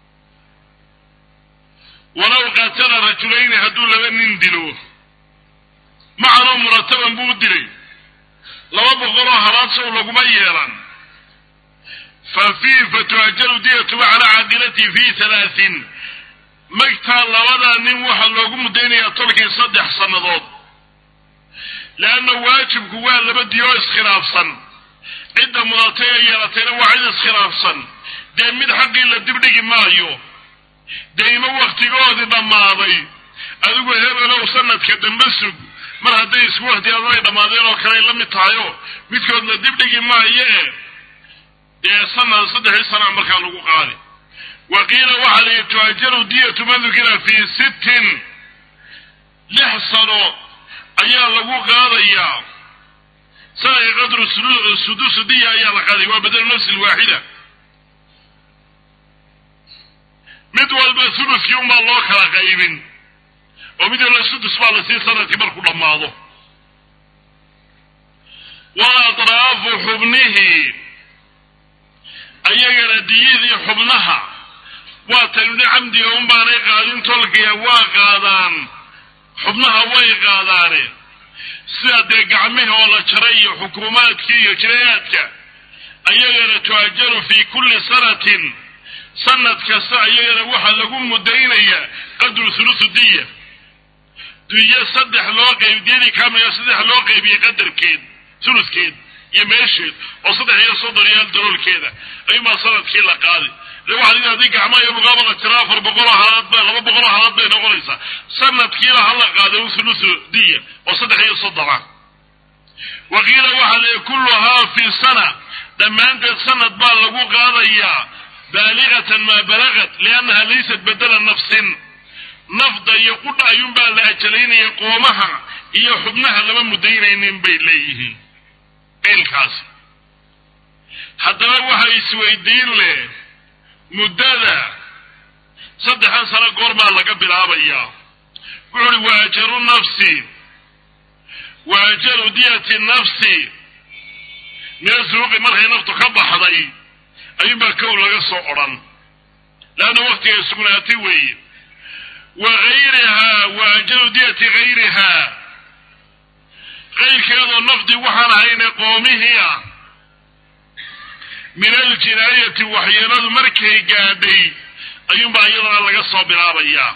walow qaatala rajulayni hadduu laba nin dilo macanoo murataban buu u dilay laba boqoloo halaad sow laguma yeelan fa fii fatuajaru diyatuba calaa caaqilatihi fii halaatin magtaa labadaa nin waxaa loogu muddaynayaa tolkii saddex sannadood leanna waajibku waa laba diyo iskhilaafsan cidda mudatay ee yeelatayna waa cid iskhilaafsan dee mid xaqii la dibdhigi maayo deymo wakhtigoodii dhammaaday adigu hebelow sanadka dambe sug mar hadday isku wakhtigaadna ay dhammaadeen oo kale ay la mid tahayo midkood la dibdhigi maayo e dee sanad saddexii sanaa markaa lagu qaadi wa qiila waxaa la yidhi tuajaru diyatu man dukira fii sittin lix sano ayaa lagu qaadayaa sanadka qadru sudusu diya ayaa la qaadaya waa badelu nafsi lwaaxida mid walba suluskii unbaa loo kala qaybin oo mid walba sudus baa lasii sanadkii markuu dhammaado wa atraafu xubnihi ayagana diyadii xubnaha waa tanuni camdiga un baanay qaadin tolkiya waa qaadaan xubnaha way qaadaane sida dee gacmihi oo la jaray iyo xukuumaadkii iyo jirayaadka ayagana tuajaru fii kulli sanatin sanad kasta ayagana waxaa lagu mudaynayaa qadru thuluthu diya diyo saddex loo qayb diyadii kaamila saddex loo qaybiyey qadarkeed thuludkeed iyo meesheed oo saddex iyo soddon iyo hal daloolkeeda ayuunbaa sanadkii la qaadi waxaa lii haddii gacmaha iyo lugaaba la tira afar boqoloo halaad ba laba boqoloo halaad bay noqonaysaa sanadkiiba hala qaada thuluthu diya oo saddex iyo soddona wa qiila waxaa leeyahy kulluhaa fi sana dhammaanteed sanad baa lagu qaadayaa baaligatan maa balagat liannaha laysat bedela nafsin nafda iyo qudha ayuunbaa la ajalaynaya qoomaha iyo xubnaha lama mudaynaynin bay leeyihiin qiilkaasi haddaba waxa isweydiin leh muddada saddexdan sano goormaa laga bilaabayaa wuxu uhi wa ajaru nafsi wa ajaru diyati nafsi mina suuqi markay naftu ka baxday ayuunbaa kow laga soo odhan leanna waktiga sugnaatay weeye wa gayrihaa wa ajaru diyati gayrihaa qayrkeedoo nafdi waxaan ahayne qoomihii ah min aljinaayati waxyeeladu markay gaadhay ayuunbaa iyadana laga soo bilaabayaa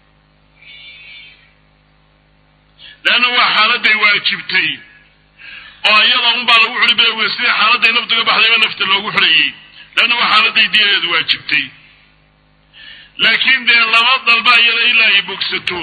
leanna waa xaaladay waajibtay oo iyada unbaa lagu xuri bilowga sidii xaaladay naftuga baxdayba nafta loogu xurayey leanna waa xaaladay diyadeedu waajibtay laakiin dee laba dalba iyada ilaa ay bogsato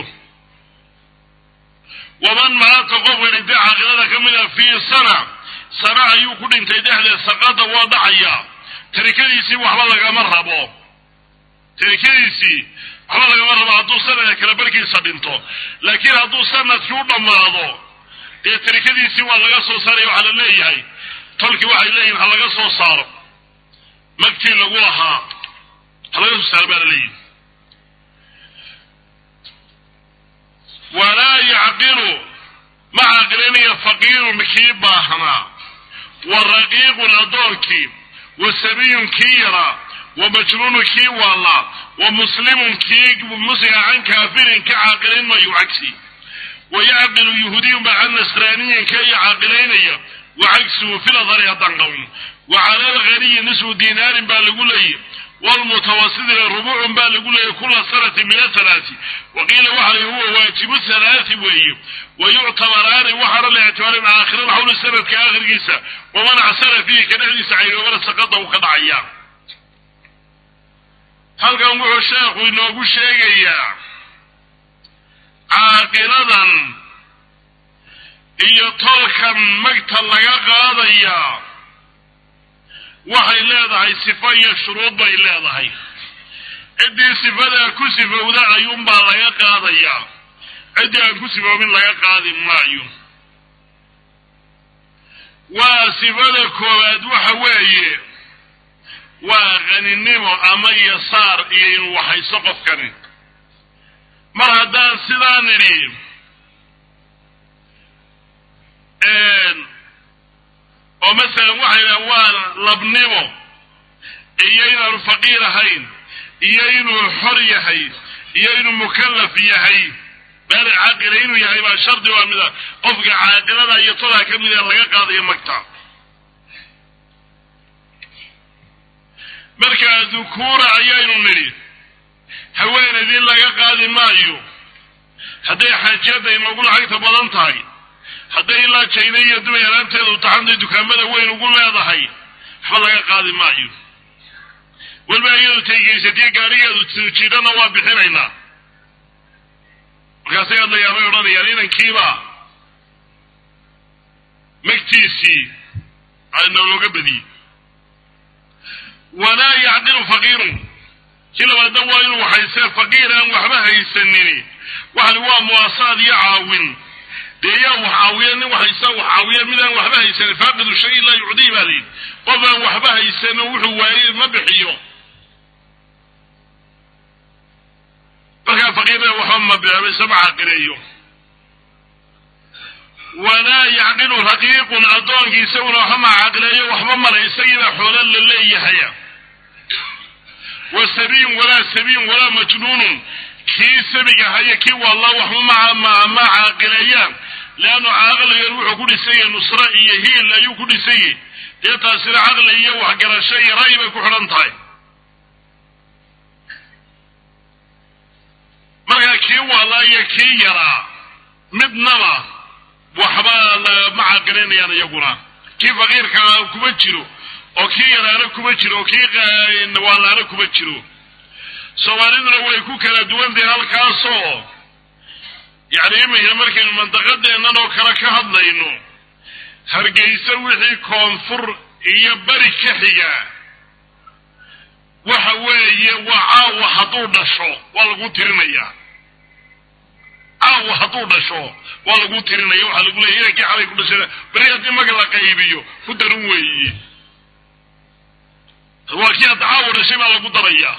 waman maata qofka dhintay caaqilada ka mid a fii sana sana ayuu ku dhintay dhexdeed saqada waa dhacayaa tarikadiisii waxba lagama rabo tarikadiisii waxba lagama rabo hadduu sanadka kale barkiisa dhinto laakiin hadduu sanadkii u dhammaado dee tarikadiisii waa laga soo saaraya waxaa la leeyahay tolkii waxay leeyihin ha laga soo saaro magtii lagu lahaa ha laga soo saaro baa la leeyihi walaa yacqilu ma caqlinaya faqiirun kii baahnaa wa raqiiqun addoonkii wa sabiyun kii yaraa wa majnuunun kii waallaa wa muslimun kii muslima can kaafirin ka caaqilayn mayo cagsi wa yacqilu yahuudiyun baa can nasraaniyin ka iyo caaqilaynaya wa cagsuhu filadari haddaan qawno wa cala alghaniyi nisfu dinaarin baa lagu leeyay wlmutawasidina rubuucun baa lagu leeyay kula sanati min athalaati wa qiila waxa la huwa waajibu thalaati weeye wa yuctabaraani waxaana la ictibaarin aakhira alxawli sanadka aakhirkiisa waman acsara fiihi ka dhexdiisa caynoobana saqada uu ka dhacaya halkan wuxuu sheekhu inoogu sheegayaa caaqiladan iyo tolkan magta laga qaadayaa waxay leedahay sifo iyo shuruud bay leedahay ciddii sifadaa ku sifowda ayuunbaa laga qaadayaa ciddii aan ku sifoobin laga qaadi maayo waa sifada koowaad waxa weeye waa qaninimo ama yasaar iyo inuu waxayso qofkani mar haddaan sidaa nidhi oo masalan waxay dhahan waa labnimo iyo inaanu faqiir ahayn iyo inuu xor yahay iyo inuu mukallaf yahay baali caaqila inuu yahay baa shardi waa mida qofka caaqilada iyo todaa ka mida laga qaadayo magta markaa dukuura ayaynu nidhi haweenaydii laga qaadi maayo hadday xaajiyadda inoogu lacagta badan tahay hadday ilaa jayna iyo dubay alaabteedu taxantay dukaamada weyn ugu leedahay waxba laga qaadi maayo weliba iyadu taygeysatiyo gaarigeedu jiidhana waa bixinaynaa markaasay hadlayaanay odhanayaan inankiiba magtiisii noolooga badiyey walaa yacqilu faqiirun kii labaadna waa inuu waxaysee faqiir aan waxba haysanini waxani waa muwaasaad iyo caawin dee yaa wax caawiya nin waxaysa wax caawiya midaan waxba haysanin faaqidu shay laa yucdii baa layidhi qof aan waxba haysanin wuxuu waayey ma bixiyo markaa faqiirna waxba ma bixiso ma caqileeyo walaa yacqilu raqiiqun addoonkii isaguna waxba ma caqileeyo waxba male isagiibaa xoola la leeyahaya wa sabiin walaa sabiin walaa majnuunun kii sabiga haya kii walla waxba ma caaqileeyaan leannu caqligan wuxuu ku dhisanyay nusre iyo hiil ayuu ku dhisanyay dee taasina caqli iyo waxgarasho iyo ra'yi bay ku xidhan tahay markaa kii wallaa iyo kii yaraa midnaba waxba ma caqilinayaan iyaguna kii faqiirkaa kuma jiro oo kii yaraana kuma jiro oo kii waalaana kuma jiro soomaaliduna way ku kala duwan tahay halkaasoo yacni iminka markaynu mandaqadeennan oo kale ka hadlayno hargeysa wixii koonfur iyo beri ka xiga waxa weeye waa caawa hadduu dhasho waa lagu tirinayaa caawa hadduu dhasho waa lagu tirinaya waxaa lagu leeya inankii xalay ku dhashay beri haddii maga la qaybiyo ku daran weeye waa kii hadda caawa dhashay baa lagu darayaa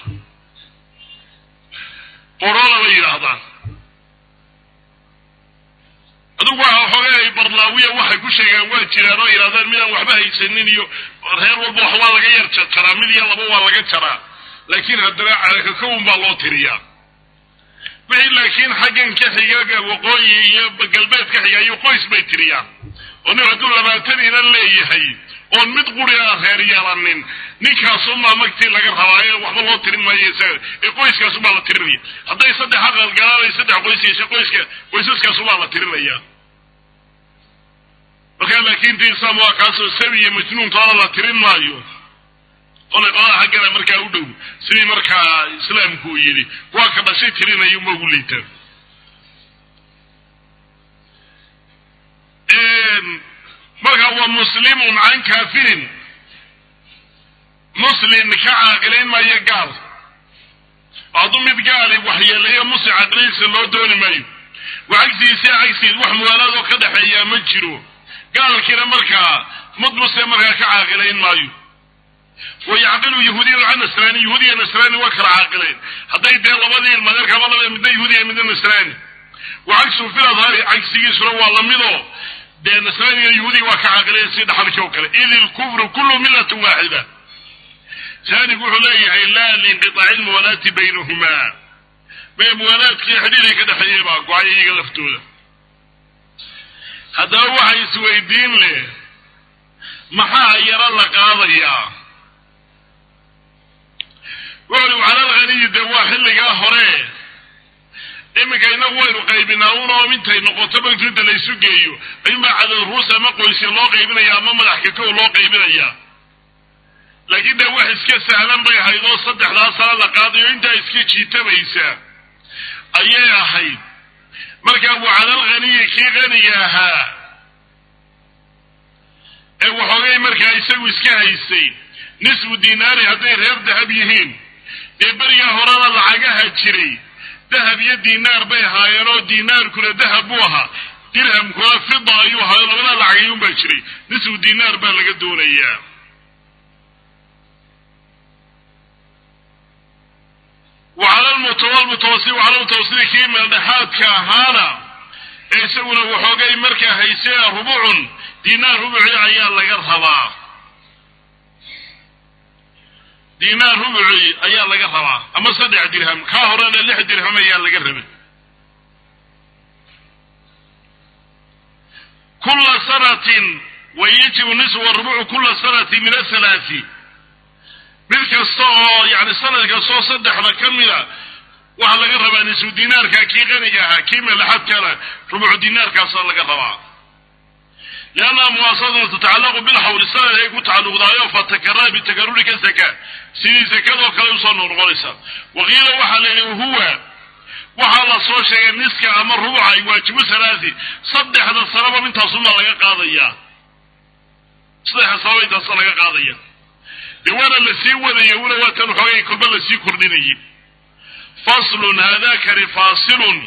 qorola bay yidhaahdaan adugu waa xoogay barlaawiya waxay ku sheegaan waa jiraan oo yidhahdaan midaan waxba haysanin iyo reer walba wax waa laga yar jaraa mid iyo laba waa laga jaraa laakiin haddana calakakowun baa loo tiriyaa wixii laakiin xaggan ka xiga waqooyi iyo galbeed ka xiga iyo qoys bay tiriyaan oo nin hadduu labaatan inan leeyahay oon mid quri a reer yeelanin ninkaasumaa magtii laga rabaa ee waxba loo tirin maayo isaga ee qoyskaasumaa la tirinaya hadday saddex aqal galaan saddex qoys yeeshe qoyska qoysaskaasumaa la tirinaya markaa laakiin diisaam waa kaasoo sabi iyo majnuuntoona la tirin maayo qolay qolada xaggana markaa u dhow sidii markaa islaamku uu yidhi waa ka dhashay tirinayo ma ugu liitaan marka waa muslimun can kaafirin muslim ka caaqilayn maayo gaal hadduu mid gaali waxyeeleeyo muslim caaqilaysa loo dooni maayo wa cagsigiisa cagsigiis wax muwaalaadoo ka dhexeeyaa ma jiro gaalkiina markaa mid muslim markaa ka caaqilayn maayo wa yacqilu yahuudiyan can nasraani yahuudiya nasraani waa kala caaqileen hadday dee labadii ilmadeerkaba laba midna yahuudiya midna nasraani wa cagsuhu fil adhaari cagsigiisuna waa lamidoo dee nasraaniga yahuudiga waa ka caaqileen si dhaxalkii oo kale id ilkufru kullu millatin waaxida saanigu wuxuu leeyahay laa liinqitaaci lmuwalaati baynahumaa mee muwaalaadkii xidhiiray ka dhexeeyey baa go-ay iyaga laftooda haddaba waxa isweydiin leh maxaa yaro la qaadayaa wuxuli calalghaniyi dee waa xilligaa hore iminka inagu waynu qaybinaa unoo intay noqoto bantu inta laysu geeyo ayuunbaa cadad ruus ama qoysya loo qaybinaya ama madax kakow loo qaybinaya laakiin dee wax iska sahlan bay ahayd oo saddexdaa sano la qaadayo intaa iska jiitabaysa ayay ahayd markaa waa calalghaniyi kii qaniga ahaa ee waxoogay markaa isagu iska haystay nisfu dinaari hadday reer dahab yihiin ee berigaa horena lacagaha jiray dahab iyo dinaar bay ahaayeen oo dinaarkuna dahab buu ahaa dirhamkuna fida ayuu ahaayo labadaa lacagayuun baa jiray nisfu dinaar baa laga doonayaa wacala lmutawalmutawasi wacala mutawasili kii meeldhexaadka ahaana ee isaguna waxoogay markaa haysee rubucun dinaar rubuci ayaa laga rabaa dinaar rubuci ayaa laga rabaa ama saddex dirham kaa horena lix dirham ayaa laga rabay kula sanatin wayajibu nisfu rubucu kula sanati min athalaati mid kasta oo yani sanad kastoo saddexda ka mida waxaa laga rabaa nisfu dinaarka kii qaniga ahaa kii meelaxadkana rubucu dinaarkaasa laga rabaa liannaha muwaasadatu tatacallaqu bilxawli sanad ay ku tacalluqdaayo fatakarara bitakaruri ka saka sidii sakadoo kale usoo noqnoqonaysa waqiila waxaa la yihi huwa waxaa la soo sheegay niska ama rubuca ay waajibu salaasi saddexda sanaba intaasumaa laga qaadaya saddexda sanaba intaasa laga qaadaya dee waana lasii wadaya una waatan xoogay kolba lasii kordhinayay faslun haadakani faasilun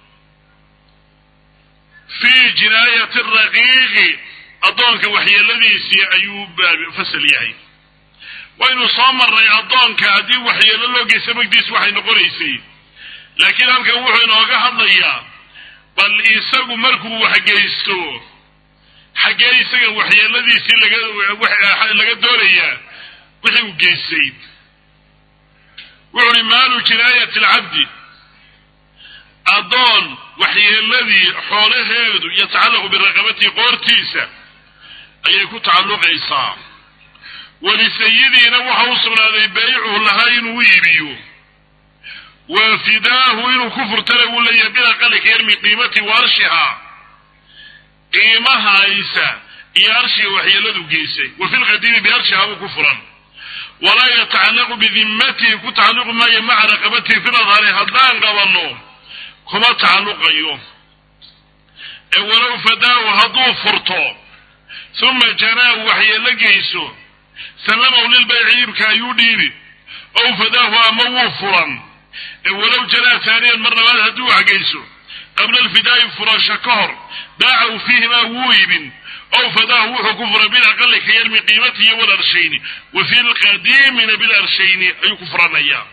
fii jinaayati raqiiqi addoonka waxyeeladiisii ayuu fasal yahay waynu soo marnay addoonka haddii waxyeelo loo geysta magdiis waxay noqonaysay laakiin halkan wuxuu inooga hadlayaa bal isagu markuu waxgeysto xaggee isaga waxyeeladiisii laga laga doonayaa wixii uu geystay wuxu uhi maalu jinaayati alcabdi addoon waxyeeladii xoolaheedu yatacallaqu biraqabatihi qoortiisa ayay ku tacalluqaysaa walisayidiina waxa u sugnaaday baycuhu lahaa inuu iibiyo wa fidaahu inuu ku furtana wuu leeyahay bilaqali ka yarmi qiimati wa arshihaa qiimahaysa iyo arshiga waxyeeladu geysay wa fi lqadiimi biarshihaa buu ku furan walaa yatacallaqu bidimmatihi ku tacalluqi maayo maca raqabatihi fi nadhari haddaan qabanno kuma tacalluqayo ee walow fadaahu hadduu furto uma janaahu waxyeelo geyso sallamahu lilbayci iibka ayuu dhiibi ow fadaahu ama wuu furan ee walow janaa taaniyan mar labaad hadduu waxgeyso qabla alfidaa'i furasho ka hor baacahu fiihimaa wuu iibin ow fadaahu wuxuu ku furay bilaqali ka yarmi qiimatihi walarshayni wa fi lqadiimina bilarshayni ayuu ku furanayaa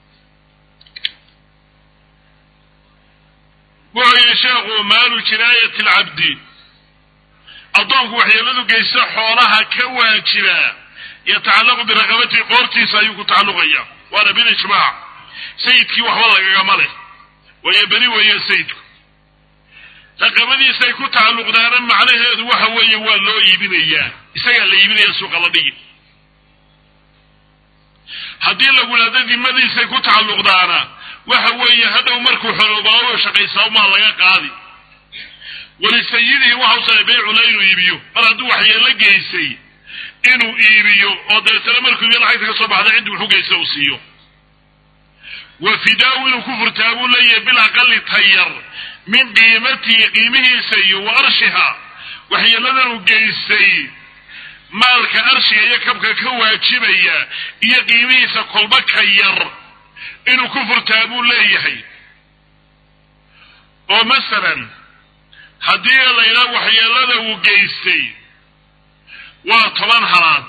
wuxuu yihi sheekhu maalu jinaayati alcabdi addoonku waxyeeladu geysta xoolaha ka waajiba yatacallaqu biraqabatihi qoortiisa ayuu ku tacalluqaya waana bilijmaac sayidkii waxba lagagama leh waayo beri weeye sayidku raqabadiisay ku tacalluqdaana macnaheedu waxa weeye waa loo iibinayaa isagaa la iibinaya suuqa la dhigi haddii lagu idhahdo dimadiisay ku tacalluqdaana waxa weeye hadhow markuu xoroobaao shaqaysaa umaa laga qaadi walisayidihi waxa usaay baycula inuu iibiyo mar hadduu waxyeelo geysay inuu iibiyo oo dabeetana markuu iibiyo lacagta ka soo baxda ciddi wuxu geysta uu siiyo wa fidaahu inuu ku furtaa buu leeyahay bil aqali tayar min qiimatihi qiimihiisa iyo wa arshiha waxyeeladan uu geystay maalka arshiga iyo kabka ka waajibaya iyo qiimihiisa kolba ka yar inuu ku furtaa buu leeyahay oo masalan haddii la yidhaha waxyeelada uu geystay waa toban halaad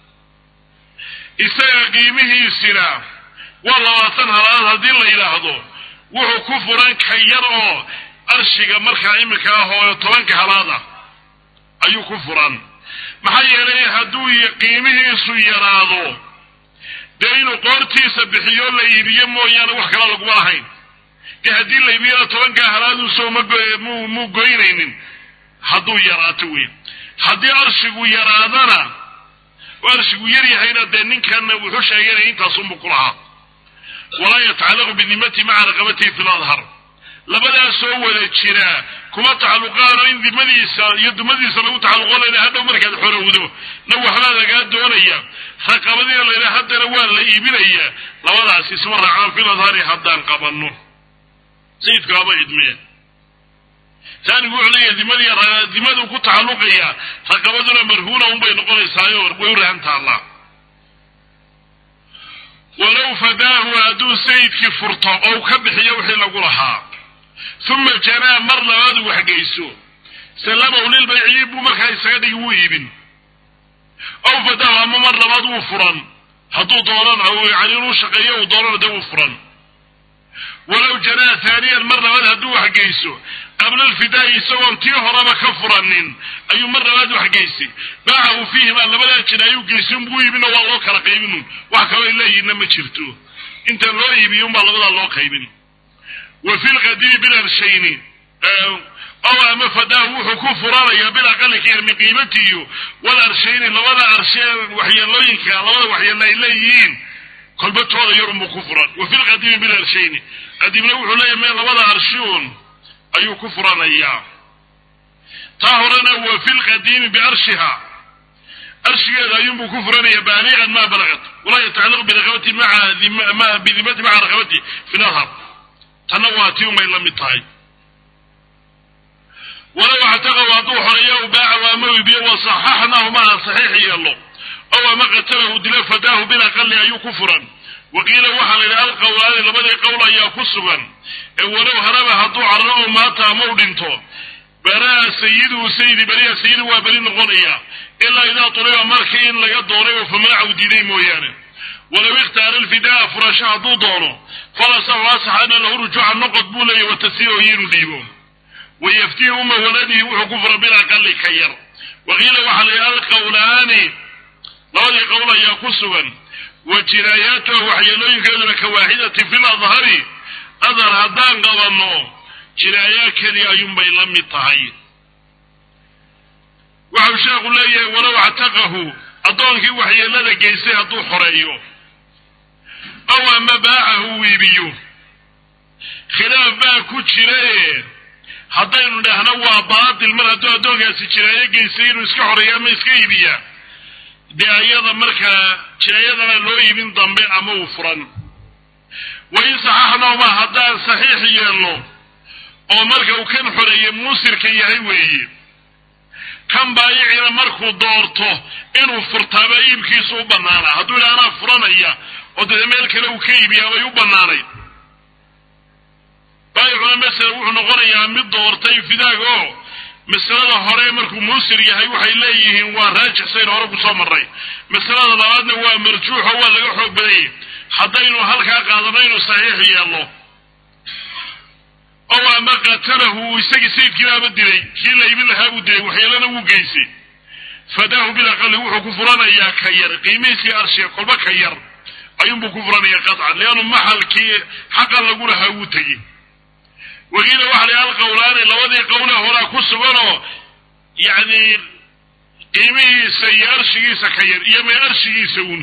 isaga qiimihiisina waa labaatan halaad haddii la yidhaahdo wuxuu ku furan ka yar oo arshiga markaa iminka ah oo tobanka halaad ah ayuu ku furan maxaa yeelay hadduu qiimihiisu yaraado dee inuu qoortiisa bixiyo la iibiyo mooyaane wax kala laguma lahayn dee haddii la iibiyana tobankaa halaaduu soo mmu muu goynaynin hadduu yaraato weyn haddii arshigu yaraadana oo arshigu yar yahayna dee ninkanna wuxuu sheeganaya intaasunbu ku lahaa walaa yatacallaqu bidimatihi maca raqabatihi fi ladhar labadaas soo wada jira kuma tacalluqaano in dimadiisa iyo dumadiisa lagu tacalluqo layna hadhow markaad xorowdo na waxbaa lagaa doonaya raqabadiina layna haddana waa la iibinaya labadaas isma raacaan fi ladhari haddaan qabanno sayidku haba idmeen taanigu wuxuu leeyahay dimadii dimadu ku tacalluqaya raqabaduna marhuuna unbay noqonaysaayo way u rahan taallaa walow fadaahu hadduu sayidkii furto oo ka bixiyo wixii lagu lahaa uma janaa mar labaadu waxgeyso sallamahu lilbayciyi buu markaa isaga dhigi wuu iibin ow fadaahu ama mar labaad wuu furan hadduu doonana yani inuu shaqeeyo uu doonana dee wuu furan walow janaa haaniyan mar labaad hadduu waxgeyso qabla alfidaa'i isagoon tii horeba ka furanin ayuu mar labaad waxgeysay baacahu fiihimaa labadaa jin ayuu geysay unbuu iibino waa loo kala qaybinun wax kaloo leeyihinna ma jirto inta loo iibiyo unbaa labadaa loo qaybin wa fi lqadiimi bilarshayni ow ama fadaahu wuxuu ku furanayaa bilaqali ka yar min qiimatiyo wal arshayni labada arshe waxyeelooyinka labada waxyeelo ay leeyihiin kolbatooda yar unbuu ku furan wa fi lqadiimi bilarshayni qadiimna wuxuu leeyahy mee labada arshiun ayuu ku furanayaa taa horena wa fi lqadiimi biarshiha arshigeeda ayuunbuu ku furanaya baaliqan maa balagat walaa yatacallaq biraqabati maa bidimati maca raqabati fi nadhar tanna waa tii umay la mid tahay walow actaqahu hadduu xoreeyo u baacahu ama iibiyo wasaxaxnahu maa saxiix yeelo ow ama qatalahu dilo fadaahu bilaqali ayuu ku furan waqiila waxaa la yidhi alqowlaani labadii qowl ayaa ku sugan ee walow haraba hadduu carro oo maata ama u dhinto baraa sayiduhu sayidi beriya sayidu waa beri noqonaya ilaa idaa tuliba markii in laga doonay oo famanacahu diiday mooyaane walow ikhtaara alfidaa furasho hadduu doono falasaxu asaxana lahu rujuuca noqod buu leeyahy watasiibahu iyo inuu dhiibo wayaftihi uma waladihi wuxuu ku fura bilaqali ka yar waqiila waxaa la yidhi alqowlaani labadii qowl ayaa ku sugan wa jinaayaatuha waxyeelooyinkeeduna ka waaxidati fi ladhari adhar haddaan qabanno jinaayaa keliya ayuunbay la mid tahay waxau sheekhu leeyahay walow actaqahu addoonkii waxyeelada geystay hadduu xoreeyo ow ama baacahu wiibiyo khilaaf baa ku jirae haddaynu dhahno waa baatil mar hadduu addoonkaasi jinaayo geystay inuu iska xoreeyo ama iska iibiya dee ayada markaa jinaayadana loo iibin dambe ama uu furan wa in saxaxnahuma haddaan saxiix yeelno oo marka uu kan xoreeye muusirka yahay weeye kan baayicina markuu doorto inuu furtaaba iibkiisu u bannaanaa hadduu yidha anaa furanaya oo dee meel kale uu ka iibiyaa bay u bannaanayd baayicuna masala wuxuu noqonayaa mid doortay fidaag oo masalada hore markuu muusir yahay waxay leeyihiin waa raajixsayn hore kusoo marray masalada labaadna waa marjuuxo waa laga xoog badanyay haddaynu halkaa qaadano inuu saxiix yeelno ow ama qatalahu isagii sayidkiibaaba dilay kii la iibin lahaa buu dilay waxyeelana wuu geysay fadaahu bilaqali wuxuu ku furanayaa ka yar qiimihiisii arshiga kolba ka yar ayuunbuu ku furanayaa qaطcan leannu maxalkii xaqan lagu lahaa wuu tegey waqiila waxa la alqowlaani labadii qowle horaa ku suganoo yacni qiimihiisa iyo arshigiisa ka yar iyo may arshigiisa un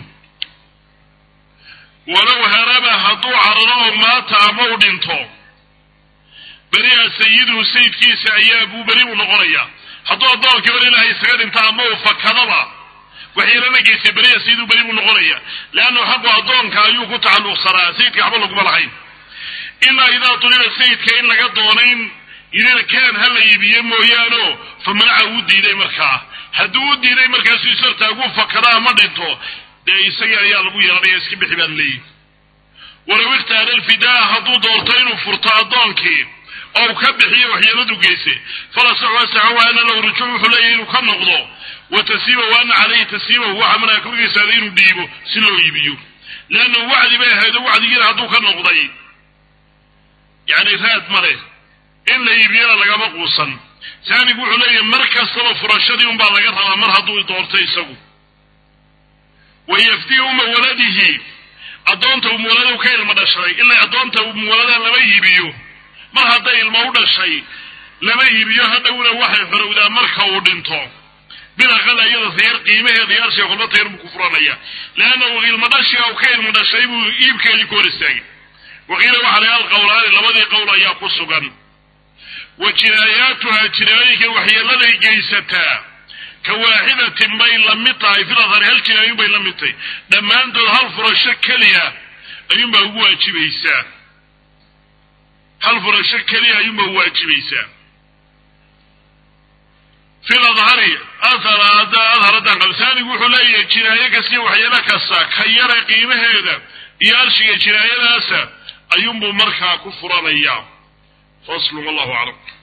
walow haraba hadduu cararo oo maata ama u dhinto beriha sayiduhu sayidkiisa ayaa buu beri u noqonayaa hadduu addoonkii bar ilaahay isaga dhinta ama uu fakadaba waxyeelana geystay beriha sayiduhu beri buu noqonaya leannu xaqu addoonka ayuu ku tacalluqsanaa sayidka waxba laguma lahayn ilaa idaa tuliba sayidka in laga doonayn idina kaan ha la iibiye mooyaano fa manaca uu diiday markaa hadduu u diiday markaasu isartaagu fakada ama dhinto dee isagii ayaa lagu yeelanaya iska bixi baan leeyihi walow ikhtaara alfidaa hadduu doorto inuu furto addoonkii oo ka bixiyo waxyeeladu geysay falasaxu asaxa wa ana lahu rujuuc wuxuu leeyahy inuu ka noqdo wa tasiiba wa ana caleyhi tasiibahu waxa manaa korgiisaada inuu dhiibo si loo iibiyo leannahu wacdi bay ahaydo wacdigiina hadduu ka noqday yacni raad ma leh in la iibiyana lagama quusan saanigu wuxuu leeyahay mar kastaba furashadii unbaa laga rabaa mar hadduu doorto isagu wa yaftii uma waladihi addoonta umuwaladu ka ilmo dhashay ilaa addoonta umuwaladan lama iibiyo mar hadday ilmo u dhashay lama iibiyo hadhowna waxay xorowdaa marka uu dhinto bilaqal iyada sayar qiimaheeda iyo arshiga kolba tayar buu ku furanaya leannahu ilmo dhashiga uu ka ilmo dhashay buu iibkeedii ku hor istaagay waqiila waxa la alqowlaani labadii qowl ayaa ku sugan wa jinaayaatuha jinaayooyinka waxyeeladay geysataa ka waaxidatin bay la mid tahay filadhari hal jinaayun bay la mid tahay dhammaantood hal furasho keliya ayuunbaa ugu waajibaysaa hal furasho keliya ayuunbaa ugu waajibaysaa fi ladhari adharadan qabsaanigu wuxuu leeyahay jinaayo kastiyo waxyeelo kasta ka yara qiimaheeda iyo arshiga jinaayadaasa ayuunbuu markaa ku furanayaa faslu wallahu aclam